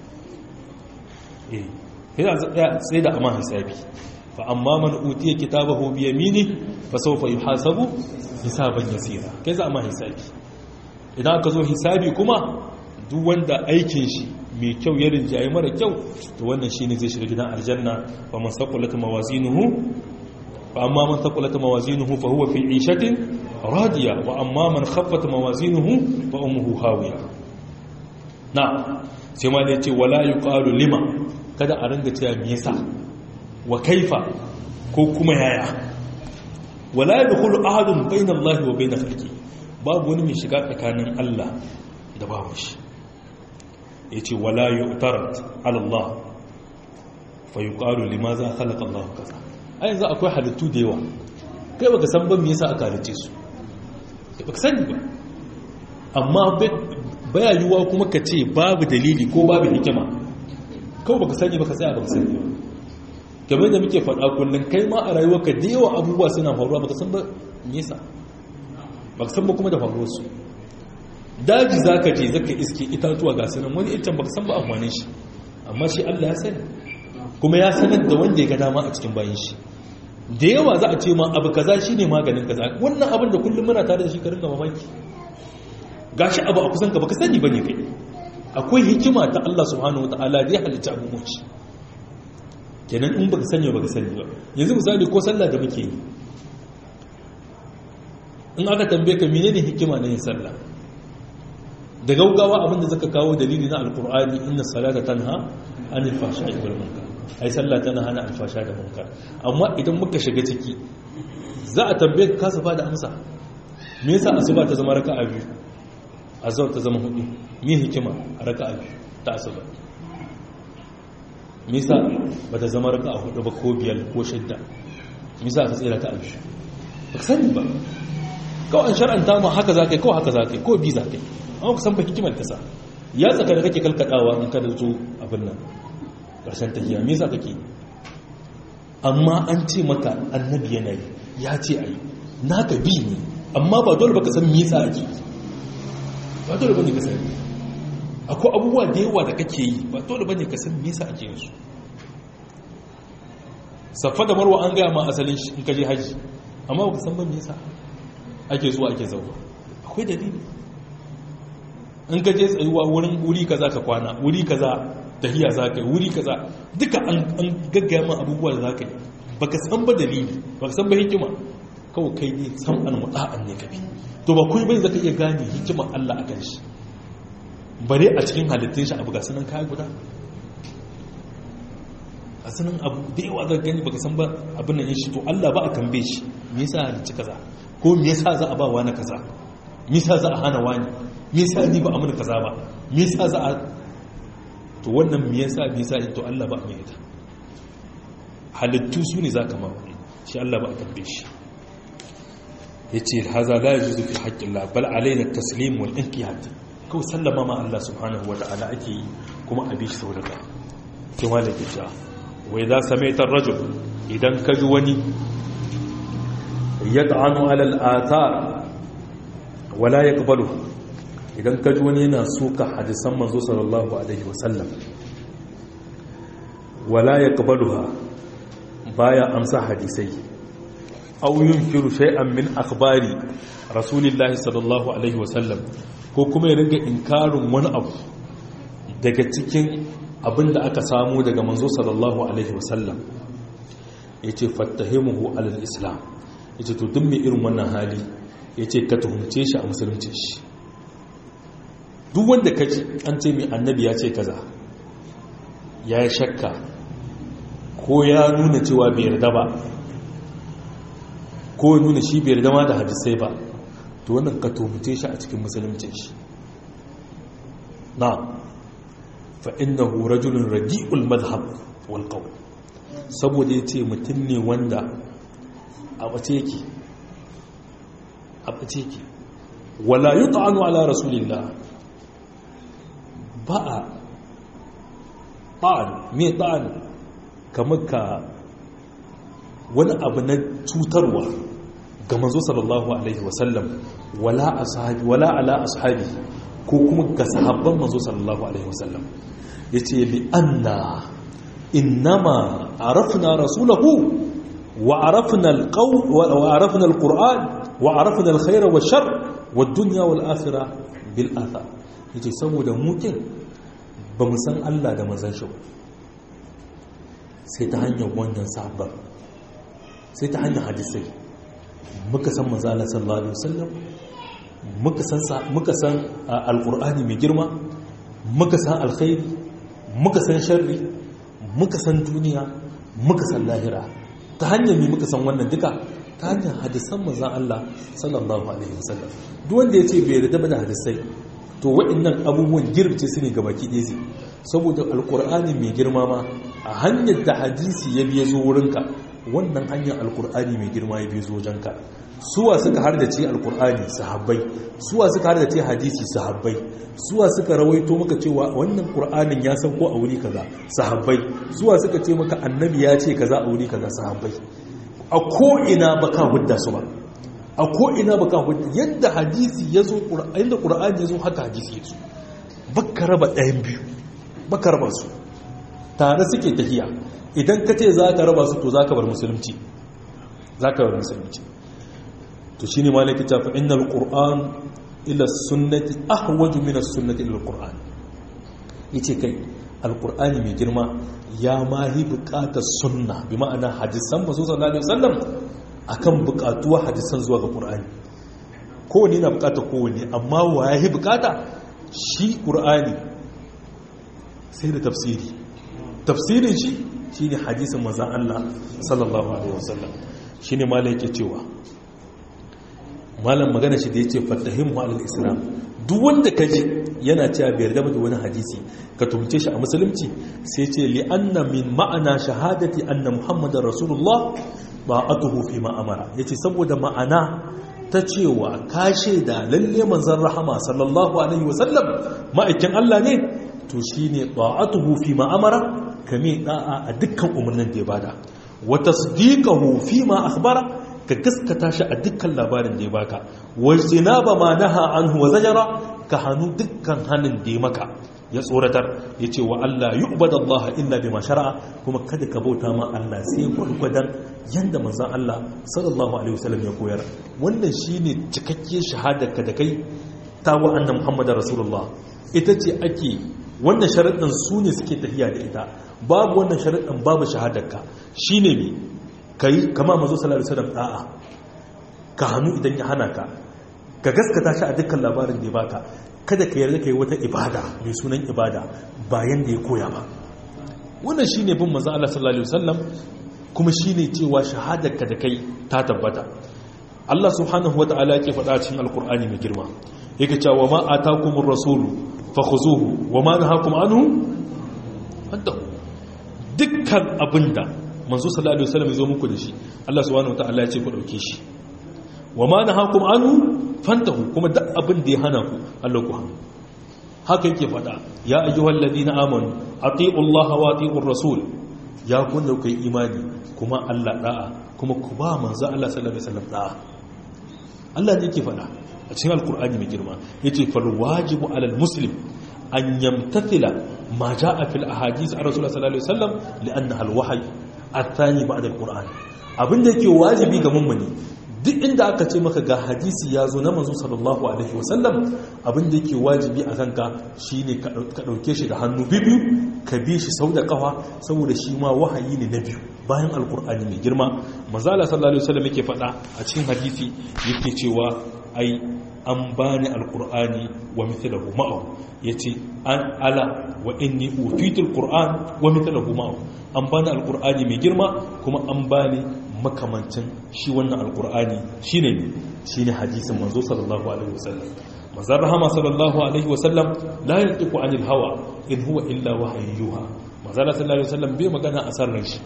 eh kai za a tsaida a ma hisabi fa amma man utiya kitabahu bi yamini fa sawfa yuhasabu hisaban yasira kai za a ma hisabi idan aka zo hisabi kuma duk wanda aikin shi mai kyau ya rinjaye mara kyau to wannan shine zai shiga gidan aljanna fa man saqulat mawazinuhu fa amma man saqulat mawazinuhu fa huwa fi 'ishatin radiya wa amma man khaffat mawazinuhu fa ummuhu hawiya na sai ma ne ce wala yuqalu lima kada a ringa cewa me yasa wa kaifa ko kuma yaya wala yadkhulu ahadun bayna Allah wa bayna khalqi babu wani mai shiga tsakanin Allah da babu shi yace wala yu'tarat ala Allah fa yuqalu limaza khalaqa Allah kaza ai yanzu akwai halittu da yawa kai baka san ban me yasa aka halice su baka sani ba amma baya yiwuwa kuma ka ce babu dalili ko babu hikima kawai baka sani baka tsaya baka sani ba kamar da muke faɗa kullum kai ma a rayuwarka da yawa abubuwa suna faruwa baka san ba nesa baka san ba kuma da faruwar su daji zaka je zaka iske itatuwa ga sanan wani itan baka san ba amfanin shi amma shi Allah ya sani kuma ya sanar da wanda ya ga dama a cikin bayan shi da yawa za a ce ma abu kaza shine maganin kaza wannan abin da kullum muna tare da shi ka ringa mamaki gashi abu a kusan ka baka sani bane kai akwai hikima ta Allah subhanahu wataala da ya halicci abubuwan shi kenan in baka sani baka sani ba yanzu misali ko sallah da muke yi in aka tambaye ka menene hikima na yin sallah da gaugawa abin da zaka kawo dalili na alqur'ani inna salata tanha anil fahsha'i wal munkar ai sallah tana hana alfasha da munkar amma idan muka shiga ciki za a tambaye ka kasa da amsa me yasa asuba ta zama raka'a biyu azhar ta zama hudu me hikima a raka'a biyu ta asuba me yasa ba ta zama raka'a hudu ba ko biyar ko shidda me yasa ka tsira ta biyu ba ka sani ba kawai shar'anta ma haka za ka yi kawai haka za ka yi ko bi za ka yi amma ku san ba hikimar ta sa ya tsaka da kake kalkadawa in ka da zo abin nan ƙarshen tafiya me yasa kake amma an ce maka annabi yana yi ya ce a yi naka bi ne amma ba dole baka san me yasa ake ba dole bane ka sani akwai abubuwa da yawa da kake yi ba dole bane ka san me yasa ake yin su safa da marwa an gaya ma asalin shi in ka je haji amma ba ka san ba me yasa ake zuwa ake zauwa akwai dalili in ka je tsayuwa wurin wuri kaza ka kwana wuri kaza tahiya za ka yi wuri kaza duka an gaggaya ma abubuwa da za ka yi ba ka san ba dalili ba ka san ba hikima kawai kai ne san an mu'a'an ne kabi to ba kuma bai zaka iya gane hikimar Allah a kan shi bare a cikin halittun shi abu ga sanan kaya guda a sanan abu da yawa zaka gani baka san ba abin nan shi to Allah ba a tambaye shi me yasa halicci kaza ko me yasa za a ba wani kaza me yasa za a hana wani me yasa ni ba amana kaza ba me yasa za a to wannan me yasa me yasa to Allah ba mai ita halittu su ne zaka ma shi Allah ba a tambaye shi yace haza la yajuzu fi haqqillah bal alaina at-taslim wal inqiyad kawai sallama ma Allah subhanahu wata'ala ake yi kuma a bi shi sau daga sai malaka ta wai za samaita ar-rajul idan ka ji wani yad'anu ala al-athar wala yaqbalu idan ka ji wani yana suka hadisan manzo sallallahu alaihi wasallam wala yaqbaluha baya amsa hadisai aw yunkiru shay'an min akhbari rasulillahi sallallahu alaihi wasallam ko kuma ya ringa inkarin wani abu daga cikin abin da aka samu daga manzo sallallahu alaihi wasallam yace fattahimuhu alal islam yace to duk mai irin wannan hali yace ka tuhumce shi a musulunci shi duk wanda kaji an ce mai annabi ya ce kaza ya yi shakka ko ya nuna cewa bai yarda ba ko ya nuna shi bai yarda ma da hadisai ba to wannan ka tuhumce shi a cikin musulunci shi na fa innahu rajulun radi'ul madhhab wal qawl saboda yace mutum ne wanda a bace yake a bace yake wala yut'anu ala rasulillah ba a ta'an me ta'an kamar ka wani abu na cutarwa ga manzo sallallahu alaihi wasallam wala ashabi wala ala ashabi ko kuma ga sahabban manzo sallallahu alaihi wasallam yace li anna innama arafna rasulahu wa arafna alqaw wa arafna alquran wa arafna alkhayr washar wad-dunya wal-akhirah bil athar yace saboda mukin ba mu san Allah da manzon shi sai ta hanyar wannan sahabban sai ta hanyar hadisai muka san manzala sallallahu alaihi wasallam muka san muka san alqur'ani mai girma muka san alkhairi muka san sharri muka san duniya muka san lahira ta hanyar ne muka san wannan duka ta hanyar hadisan manzan Allah sallallahu alaihi wasallam duk wanda ya ce bai yarda da hadisai to waɗannan abubuwan girbce su ne ga baki ɗaya saboda alkur'ani mai girma ma a hanyar da hadisi ya biya zo wurinka wannan hanyar alkur'ani mai girma ya biya zo wajenka suwa suka har da ce alkur'ani sahabbai suwa suka har da ce hadisi sahabbai suwa suka rawaito maka cewa wannan qur'anin ya san ko a wuri kaza sahabbai suwa suka ce maka annabi ya ce kaza a wuri kaza sahabbai a ko ina baka hudda su ba a ko ina baka hudda yadda hadisi ya zo inda qur'ani ya zo haka hadisi ya zo baka raba ɗayan biyu baka raba su tare suke tafiya idan ka ce za ka raba su to za ka bar musulunci za ka bar musulunci to shi ne malaki ta fa innal qur'an ila sunnati ahwaju min as-sunnati ila al-qur'an yace kai al-qur'ani mai girma ya mahi buƙatar sunna bi ma'ana hadisan manzo sallallahu alaihi wasallam akan buƙatuwa hadisan zuwa ga qur'ani kowanne na buƙatar kowanne amma wa yahi buƙata shi qur'ani sai da tafsiri tafsirin shi shine hadisin manzon Allah sallallahu alaihi wasallam shine malaki cewa malam magana shi da ya ce fatahin ma'alar islam duk wanda ka ji yana cewa bai yarda da wani hadisi ka tumce shi a musulunci sai ce li'anna min ma'ana shahadati anna muhammadar rasulullah ba atuhu fi ma'amara ya ce saboda ma'ana ta cewa ka da lalle manzan rahama sallallahu alaihi wasallam ma'aikin allah ne to shi ne ba'atuhu fi ma'amara kame da'a a dukkan umarnin da ya bada wa tasdiqahu fi ma akhbara ka gaskata shi a dukkan labarin da ya baka wajina ba ma naha anhu wa zajara ka hannu dukkan hannun da ya maka ya tsoratar ya ce wa Allah yi Allah illa bi shara'a kuma kada ka bauta ma Allah sai gwargwadon yadda manzan Allah sallallahu alaihi wasallam ya koyar wannan shine cikakke shahadar ka da kai ta wa annan Muhammadu Rasulullah ita ce ake wannan sharaɗin su ne suke tafiya da ita babu wannan sharaɗin babu shahadarka shine ne ka yi kama mazo salari salam da'a ka hannu idan ya hana ka ka gaskata shi a dukkan labarin da ya baka kada ka yarda ka yi wata ibada mai sunan ibada bayan da ya koya ba wannan shine bin manzo Allah sallallahu alaihi wasallam kuma shine cewa shahadarka da kai ta tabbata Allah subhanahu wataala yake faɗa cikin alkur'ani mai girma yake cewa ma atakumur rasulu fakhuzuhu wa ma nahakum anhu fantahu dukkan abinda manzo sallallahu alaihi wasallam ya zo muku da shi Allah subhanahu wataala ya ce ku dauke shi wa ma nahakum anhu fantahu kuma duk abin da ya hana ku Allah ku hannu haka yake fada ya ayyuhal ladina amanu atiiu Allah wa atiiur rasul ya kunna kai imani kuma Allah da'a kuma ku ba manzo Allah sallallahu alaihi wasallam da'a Allah ne yake fada a cikin alkur'ani mai girma yace fal wajibu alal muslim an yamtathila ma jaa fil ahadith ar rasul sallallahu alaihi wasallam li'annaha al wahyi athani ba'da al-qur'an abinda yake wajibi ga mummuni duk inda aka ce maka ga hadisi ya zo na manzo sallallahu alaihi wasallam abinda yake wajibi a kanka shine ka dauke shi da hannu biyu ka bi shi sau da kafa saboda shi ma wahayi ne na biyu bayan alkur'ani mai girma manzo Allah sallallahu alaihi wasallam yake faɗa a cikin hadisi yake cewa ai an bani alkur'ani wa mithlahu ma'ahu yace an ala wa inni utitul qur'an wa mithlahu ma'ahu an bani alkur'ani mai girma kuma an bani makamancin shi wannan alkur'ani shine ne shine hadisin manzo sallallahu alaihi wasallam manzon rahama sallallahu alaihi wasallam la yantiqu anil hawa in huwa illa wahayyuha manzon sallallahu alaihi wasallam bai magana a sarran shi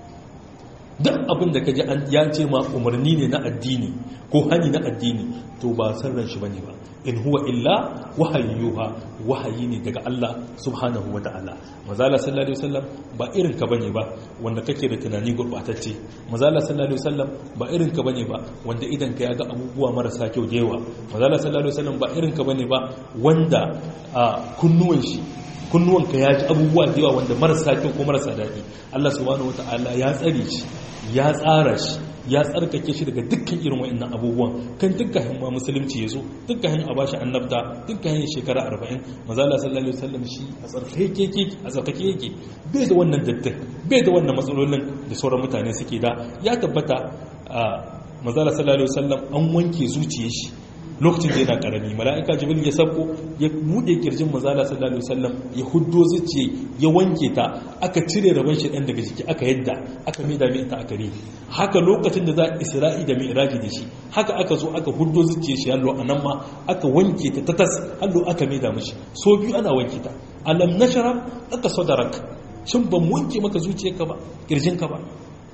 duk abin da ka ji ya ce ma umarni ne na addini ko hani na addini to ba sarran shi bane ba in huwa illa wahayyuha wahayi ne daga Allah subhanahu wata'ala mazala sallallahu alaihi wasallam ba irin ka bane ba wanda kake da tunani gurbatacce mazala sallallahu alaihi wasallam ba irin ka bane ba wanda idan ka yaga abubuwa marasa kyau da yawa mazala sallallahu alaihi wasallam ba irin ka bane ba wanda a kunnuwan shi kunnuwanka ya ji abubuwa da yawa wanda marasa kyau ko marasa daɗi Allah subhanahu wata'ala ya tsare shi ya tsara shi ya tsarkake shi daga dukkan irin wa'annan abubuwan kan dukkan ma musulunci ya zo dukkan a bashi annabta dukkan shekara arba'in mazala sallallahu alaihi wasallam shi a tsarkake yake a tsarkake yake bai da wannan dattin bai da wannan matsalolin da sauran mutane suke da ya tabbata a mazala sallallahu alaihi wasallam an wanke zuciyar shi lokacin da yana karami mala'ika jibril ya sabko ya bude kirjin manzala sallallahu alaihi wasallam ya huddo zuciye ya wanke ta aka cire rabon shi dan daga jiki aka yadda aka maida mai ta aka rihi haka lokacin da za isra'i da mi'raji da shi haka aka zo aka huddo zuciye shi hallo anan ma aka wanke ta tatas hallo aka maida mishi so biyu ana wanke ta alam nashara aka sadarak shin ban wanke maka zuciyarka ba kirjinka ba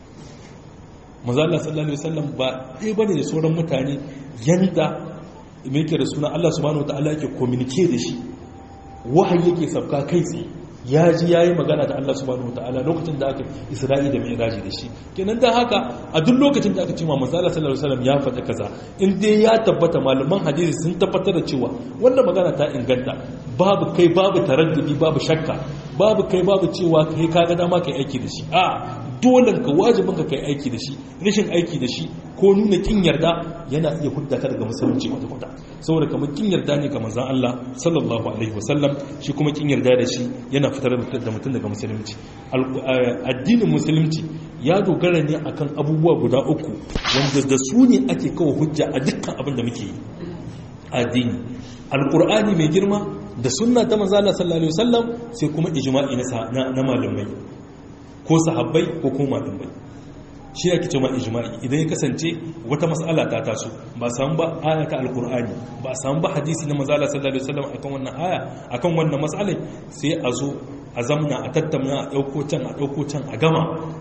manzala sallallahu alaihi wasallam ba ɗaya bane da sauran mutane yanda mai yake da suna Allah subhanahu wataala yake communicate da shi wahayi yake sabka kai tsaye ya ji yayi magana da Allah subhanahu wataala lokacin da aka Isra'i da Mi'raji da shi kenan dan haka a duk lokacin da aka ce ma manzala sallallahu alaihi wasallam ya faɗa kaza in dai ya tabbata malaman hadisi sun tabbatar da cewa wannan magana ta inganta babu kai babu taraddudi babu shakka babu kai babu cewa kai kaga dama kai aiki da shi a dole ka wajibin ka kai aiki da shi rashin aiki da shi ko nuna kin yarda yana iya hudda ka daga musulunci wata kwata saboda kamar kin yarda ne ga manzon Allah sallallahu alaihi wasallam shi kuma kin yarda da shi yana fitar da mutum daga musulunci addinin musulunci ya dogara ne akan abubuwa guda uku wanda da su ne ake kawo hujja a dukkan abin da muke yi addini alqur'ani mai girma da sunna ta manzo Allah sallallahu alaihi wasallam sai kuma ijma'i na na malamai ko sahabbai ko kuma malamai shi ake cewa ijma'i idan ya kasance wata mas'ala ta taso ba samu ba aya ta alqur'ani ba samu ba hadisi na manzo Allah sallallahu alaihi wasallam akan wannan aya akan wannan mas'ala sai a zo a zamna a tattauna a dauko can a dauko can a gama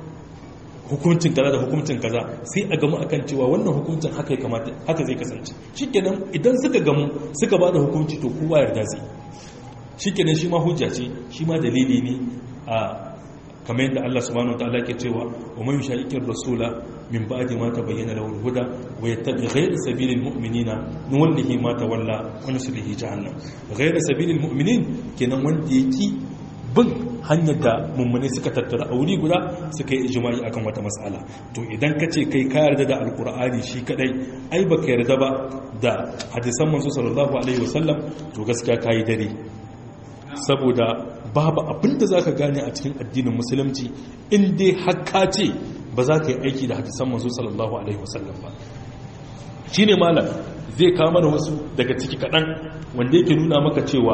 hukuncin kaza da hukuncin kaza sai a gamu akan cewa wannan hukuncin haka ya kamata haka zai kasance shikenan idan suka gamu suka bada hukunci to kowa yarda zai shikenan shi ma hujja ce shi ma dalili ne a kamar yadda Allah subhanahu wa ta'ala ke cewa wa man yushaqiqir rasula min ba'di ma tabayyana lahu al-huda wa yattabi ghayra sabilil mu'minina nuwallihi ma tawalla wa nuslihi jahannam ghayra sabilil mu'minin kenan wanda yake bin hanyar da mummune suka tattara a wuri guda suka yi ijimai akan wata matsala to idan ka ce kai ka yarda da alkur'ani shi kadai ai baka yarda ba da hadisan manzo sallallahu alaihi wasallam to gaskiya kai dare saboda babu abin da zaka gane a cikin addinin musulunci in dai har ka ce ba za ka yi aiki da hadisan manzo sallallahu alaihi wasallam ba shine malam zai kama da wasu daga ciki kadan wanda yake nuna maka cewa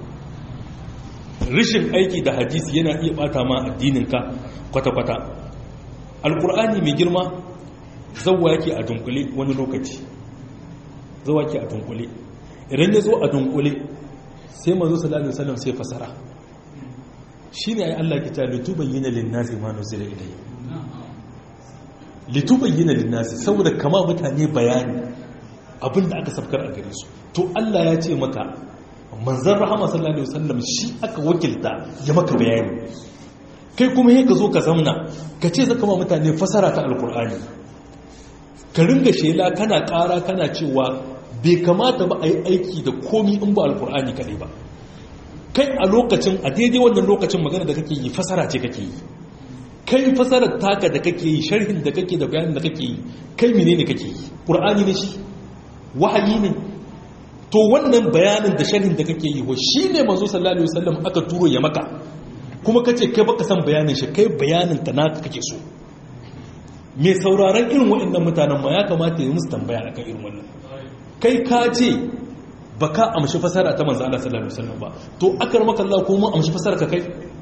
rishin aiki da hadisi yana iya bata ma addininka kwata-kwata alkur'ani mai girma zauwa yake a dunkule wani lokaci zauwa yake a dunkule idan ya zo a dunkule sai mazu sallallahu alaihi wasallam sai fasara shine ai Allah ke ta litubayyana lin-nasi ma nuzila ilayhi litubayyana lin-nasi saboda kama mutane bayani abinda aka safkar a gare su to Allah ya ce maka manzan rahama sallallahu alaihi wasallam shi aka wakilta ya maka bayani kai kuma yi ka zo ka zamna ka ce zaka ma mutane fasara ta alkur'ani ka ringa shela kana kara kana cewa bai kamata ba a yi aiki da komi in ba alkur'ani kaɗai ba kai a lokacin a daidai wannan lokacin magana da kake yi fasara ce kake yi kai fasarar taka da kake yi sharhin da kake da bayanin da kake yi kai menene kake yi ƙur'ani ne shi wahayi ne to wannan bayanin da sharhin da kake yi wa shi ne manzo sallallahu alaihi wasallam aka turo ya maka kuma kace kai baka san bayanin shi kai bayanin ta naka kake so me sauraron irin waɗannan mutanen ma ya kamata ya musu tambaya akan irin wannan kai ka ce baka amshi fasara ta manzo Allah sallallahu alaihi wasallam ba to akar maka Allah ko mu amshi fasara ka kai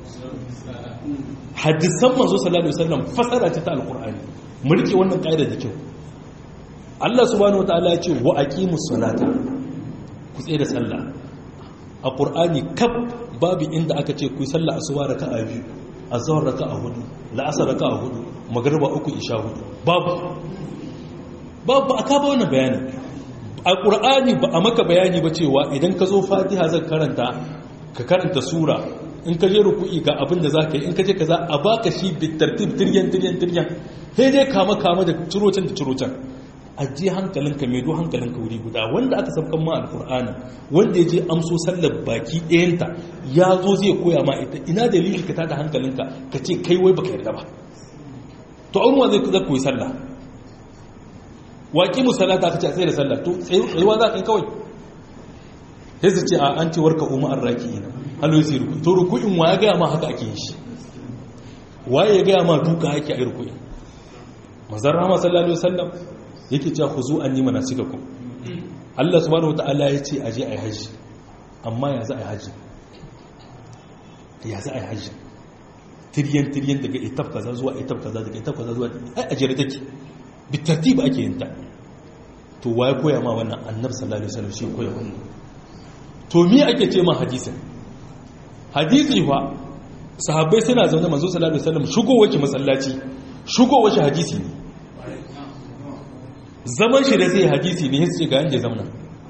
hadisan manzo sallallahu alaihi wasallam fasara ce ta alqur'ani mu rike wannan kaida da kyau Allah subhanahu wataala ya ce wa aqimus salata ku tsaye da sallah a ƙur'ani kaf babu inda aka ce ku yi sallah asuba raka a biyu a zawar raka a hudu la'asar raka a hudu magarba uku isha hudu babu babu a kaba wani bayani a ƙur'ani ba a maka bayani ba cewa idan ka zo fatiha zan karanta ka karanta sura in ka je ruku'i ga abin da za ka yi in ka je ka za a baka shi bitartib tiryan tiryan tiryan sai dai kama kama da cirocin da cirocin ajiye hankalinka mai do hankalinka wuri guda wanda aka sabkan ma alkur'ani wanda ya je amso sallar baki ɗayanta ya zo zai koya ma ita ina dalili ka tada hankalinka ka ce kai wai baka yarda ba to an wa zai koyi sallah waƙi musallata ka ce a tsaye da sallah to tsayuwa za ka yi kawai sai su ce a an ce warka umar raki ina halo sai ruku to ruku'in wa ya gaya ma haka ake yi shi waye ya gaya ma duka ake a yi ruku'in mazar rama sallallahu alaihi wasallam yake cewa ku zo an yi mana cika ku Allah subhanahu wata'ala ya ce aje a yi hajji amma ya za a yi hajji ya za a yi hajji tiryan tiryan daga etap kaza zuwa etap kaza daga etap kaza zuwa ai a jere take bitartib ake yin ta to waye koya ma wannan annabi sallallahu alaihi wasallam shi koya wannan to me ake ce ma hadisin hadisi fa sahabbai suna zaune manzo sallallahu alaihi wasallam shigo wace masallaci shigo wace hadisi ne zaman shi da zai hadisi ne sai ga yanda zamana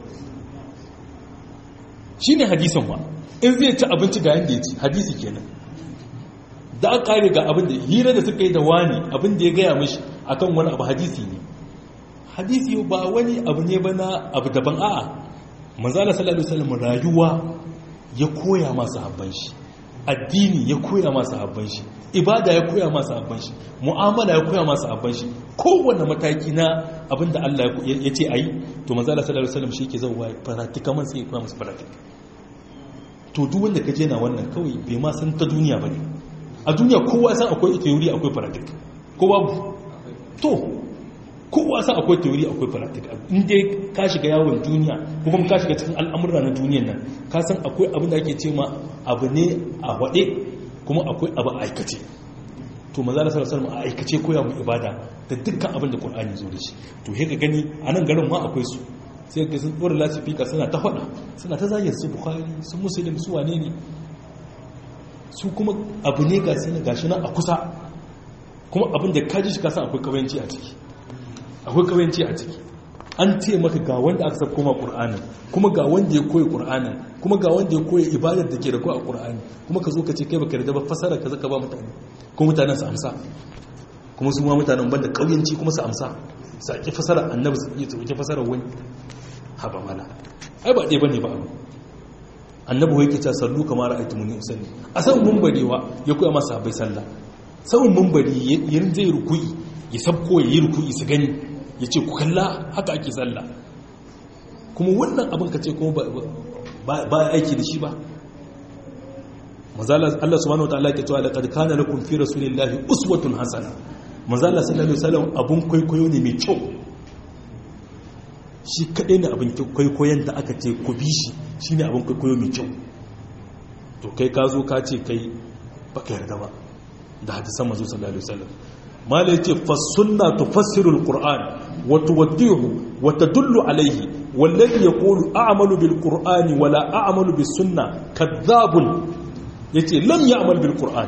shine hadisin wa in zai ci abinci ga yanda ya ci hadisi kenan da aka kare ga abin da hira da suka yi da wani abin da ya gaya mishi akan wani abu hadisi ne hadisi ba wani abu ne ba na abu daban a'a manzala sallallahu alaihi wasallam rayuwa ya koya masa habban shi addini ya koya masa habban shi ibada ya koya masa habban shi mu'amala ya koya masa habban shi kowanne mataki na abin da Allah ya ce ayi to manzala sallallahu alaihi wasallam shi ke zauwa practical sai ya koya masa practical to duk wanda kaje na wannan kawai bai ma san ta duniya bane a duniya kowa san akwai theory akwai practical ko babu to kowa san akwai teori akwai practical inda ka shiga yawon duniya ko kuma ka shiga cikin al'amurra na duniyan nan ka san akwai abin da ake ce ma abu ne a waɗe kuma akwai abu a aikace to maza da sarasar a aikace koya mu ibada da dukkan abin da ƙur'ani zo da shi to he ka gani a nan garin ma akwai su sai ka sun ɗora lasifika suna ta faɗa suna ta zagin su bukhari sun musulun su wane ne su kuma abu ne ga sani gashi nan a kusa kuma abin da kaji shi kasan akwai kawanci a ciki akwai kawanci a ciki an ce maka ga wanda aka sabko ma qur'anin kuma ga wanda ya koyi qur'anin kuma ga wanda ya koyi ibadar da ke da koyi a qur'ani kuma ka zo ka ce kai baka yarda ba fasara ka zaka ba mutane kuma mutanen su amsa kuma su ma mutanen banda kauyanci kuma su amsa su ake fasara annabi su iya tsoke fasara wani haba mana ai ba ɗaya bane ba abu annabi wai kita sallu kamar ra'aytumuni usalli a san munbarewa ya koya masa bai sallah saman munbari yin zai rukuyi ya sabko ya yi rukuyi su gani ya ce ku kalla haka ake sallah kuma wannan abin ka ce kuma ba aiki da shi ba mazala Allah subhanahu wataala ke cewa laqad kana lakum fi rasulillahi uswatun hasana mazala sallallahu alaihi wasallam abun kwaikwayo ne mai kyau shi kadai ne abin kwaikwayon da aka ce ku bi shi shine abin kwaikwayo mai kyau to kai ka zo ka ce kai baka yarda ba da hadisan manzo sallallahu alaihi wasallam malai ce fasunna tufassiru alquran wa tuwaddihu wa tadullu alayhi wallazi yaqulu a'malu bilqur'ani wala a'malu bisunna kadhabun yace lam ya'mal bilqur'an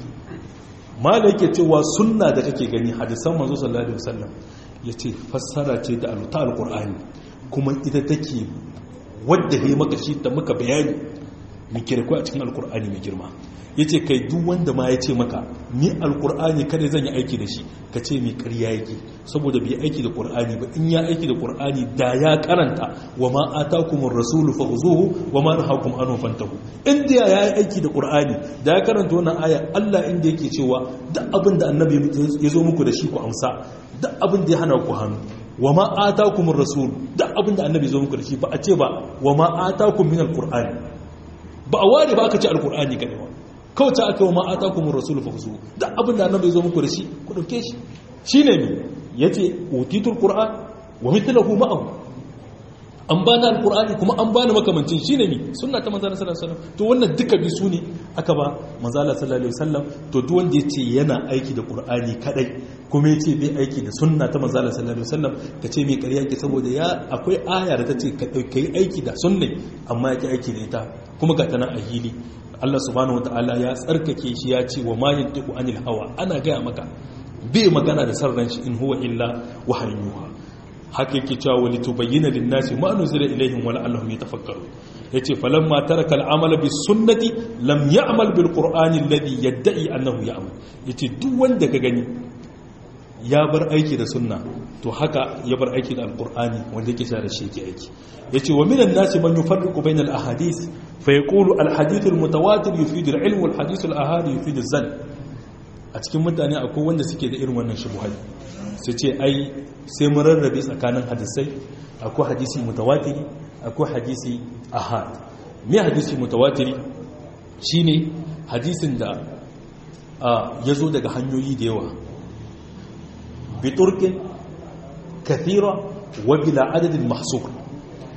malai yake cewa sunna da kake gani hadisan manzo sallallahu alaihi wasallam yace fassara ce da aluta alqur'ani kuma ita take wadda he maka shi ta maka bayani muke da a cikin alqur'ani mai girma ya ce kai duk wanda ma ya ce maka ni alkur'ani kada zan yi aiki da shi ka ce mai karya yake saboda bai aiki da ƙur'ani ba in ya aiki da ƙur'ani da ya karanta wa ma atakumur rasulu fa khuzuhu wa ma nahakum anhu fantahu inda ya yi aiki da ƙur'ani da ya karanta wannan aya Allah inda yake cewa duk abin da annabi ya zo muku da shi ku amsa duk abin da ya hana ku hannu wa ma atakumur rasul duk abin da annabi ya zo muku da shi ba a ce ba wa ma atakum min alqur'ani ba a ware ba aka ce alqur'ani kadai ba kawai ta aka yi wa ma'ata kuma rasulu fa kusu da abin da annabi zo muku da shi ku dauke shi shi ne ne ya ce utitul qur'an wa mithlahu ma'ahu an bani alqur'ani kuma an bani makamancin shi ne ne sunna ta manzala sallallahu alaihi wasallam to wannan duka bi su ne aka ba manzala sallallahu alaihi wasallam to duk wanda yace yana aiki da qur'ani kadai kuma yace bai aiki da sunna ta manzala sallallahu alaihi wasallam ka ce mai ƙarya ke saboda ya akwai aya da ta ce ka dauki aiki da sunna amma yake aiki da ita kuma ga tana a hili Allah subhanahu ta'ala ya tsarkake shi ya ce wa ma yantiqu anil hawa ana gaya maka bai magana da sarran shi in huwa illa wahayyuha haka yake cewa wali tubayyana lin nasi ma nuzila ilaihim wa la'allahum yatafakkarun yace falamma taraka al-amala bis sunnati lam ya'mal bil qur'ani alladhi yad'i annahu ya'mal yace duk wanda ka gani ya bar aiki da sunna to haka ya bar aiki da alqur'ani wanda yake da shi yake aiki yace wa minan nasi man yufarriqu bayna al-ahadith fa yaqulu al-hadith al-mutawatir yufidu al-ilm wal hadith al-ahadi yufidu az-zann a cikin mutane akwai wanda suke da irin wannan shubuhai su ce ai sai mun rarrabe tsakanin hadisai akwai hadisi mutawatiri akwai hadisi ahad me hadisi mutawatiri shine hadisin da ya zo daga hanyoyi da yawa biturkin kathira wa bila adadin mahsur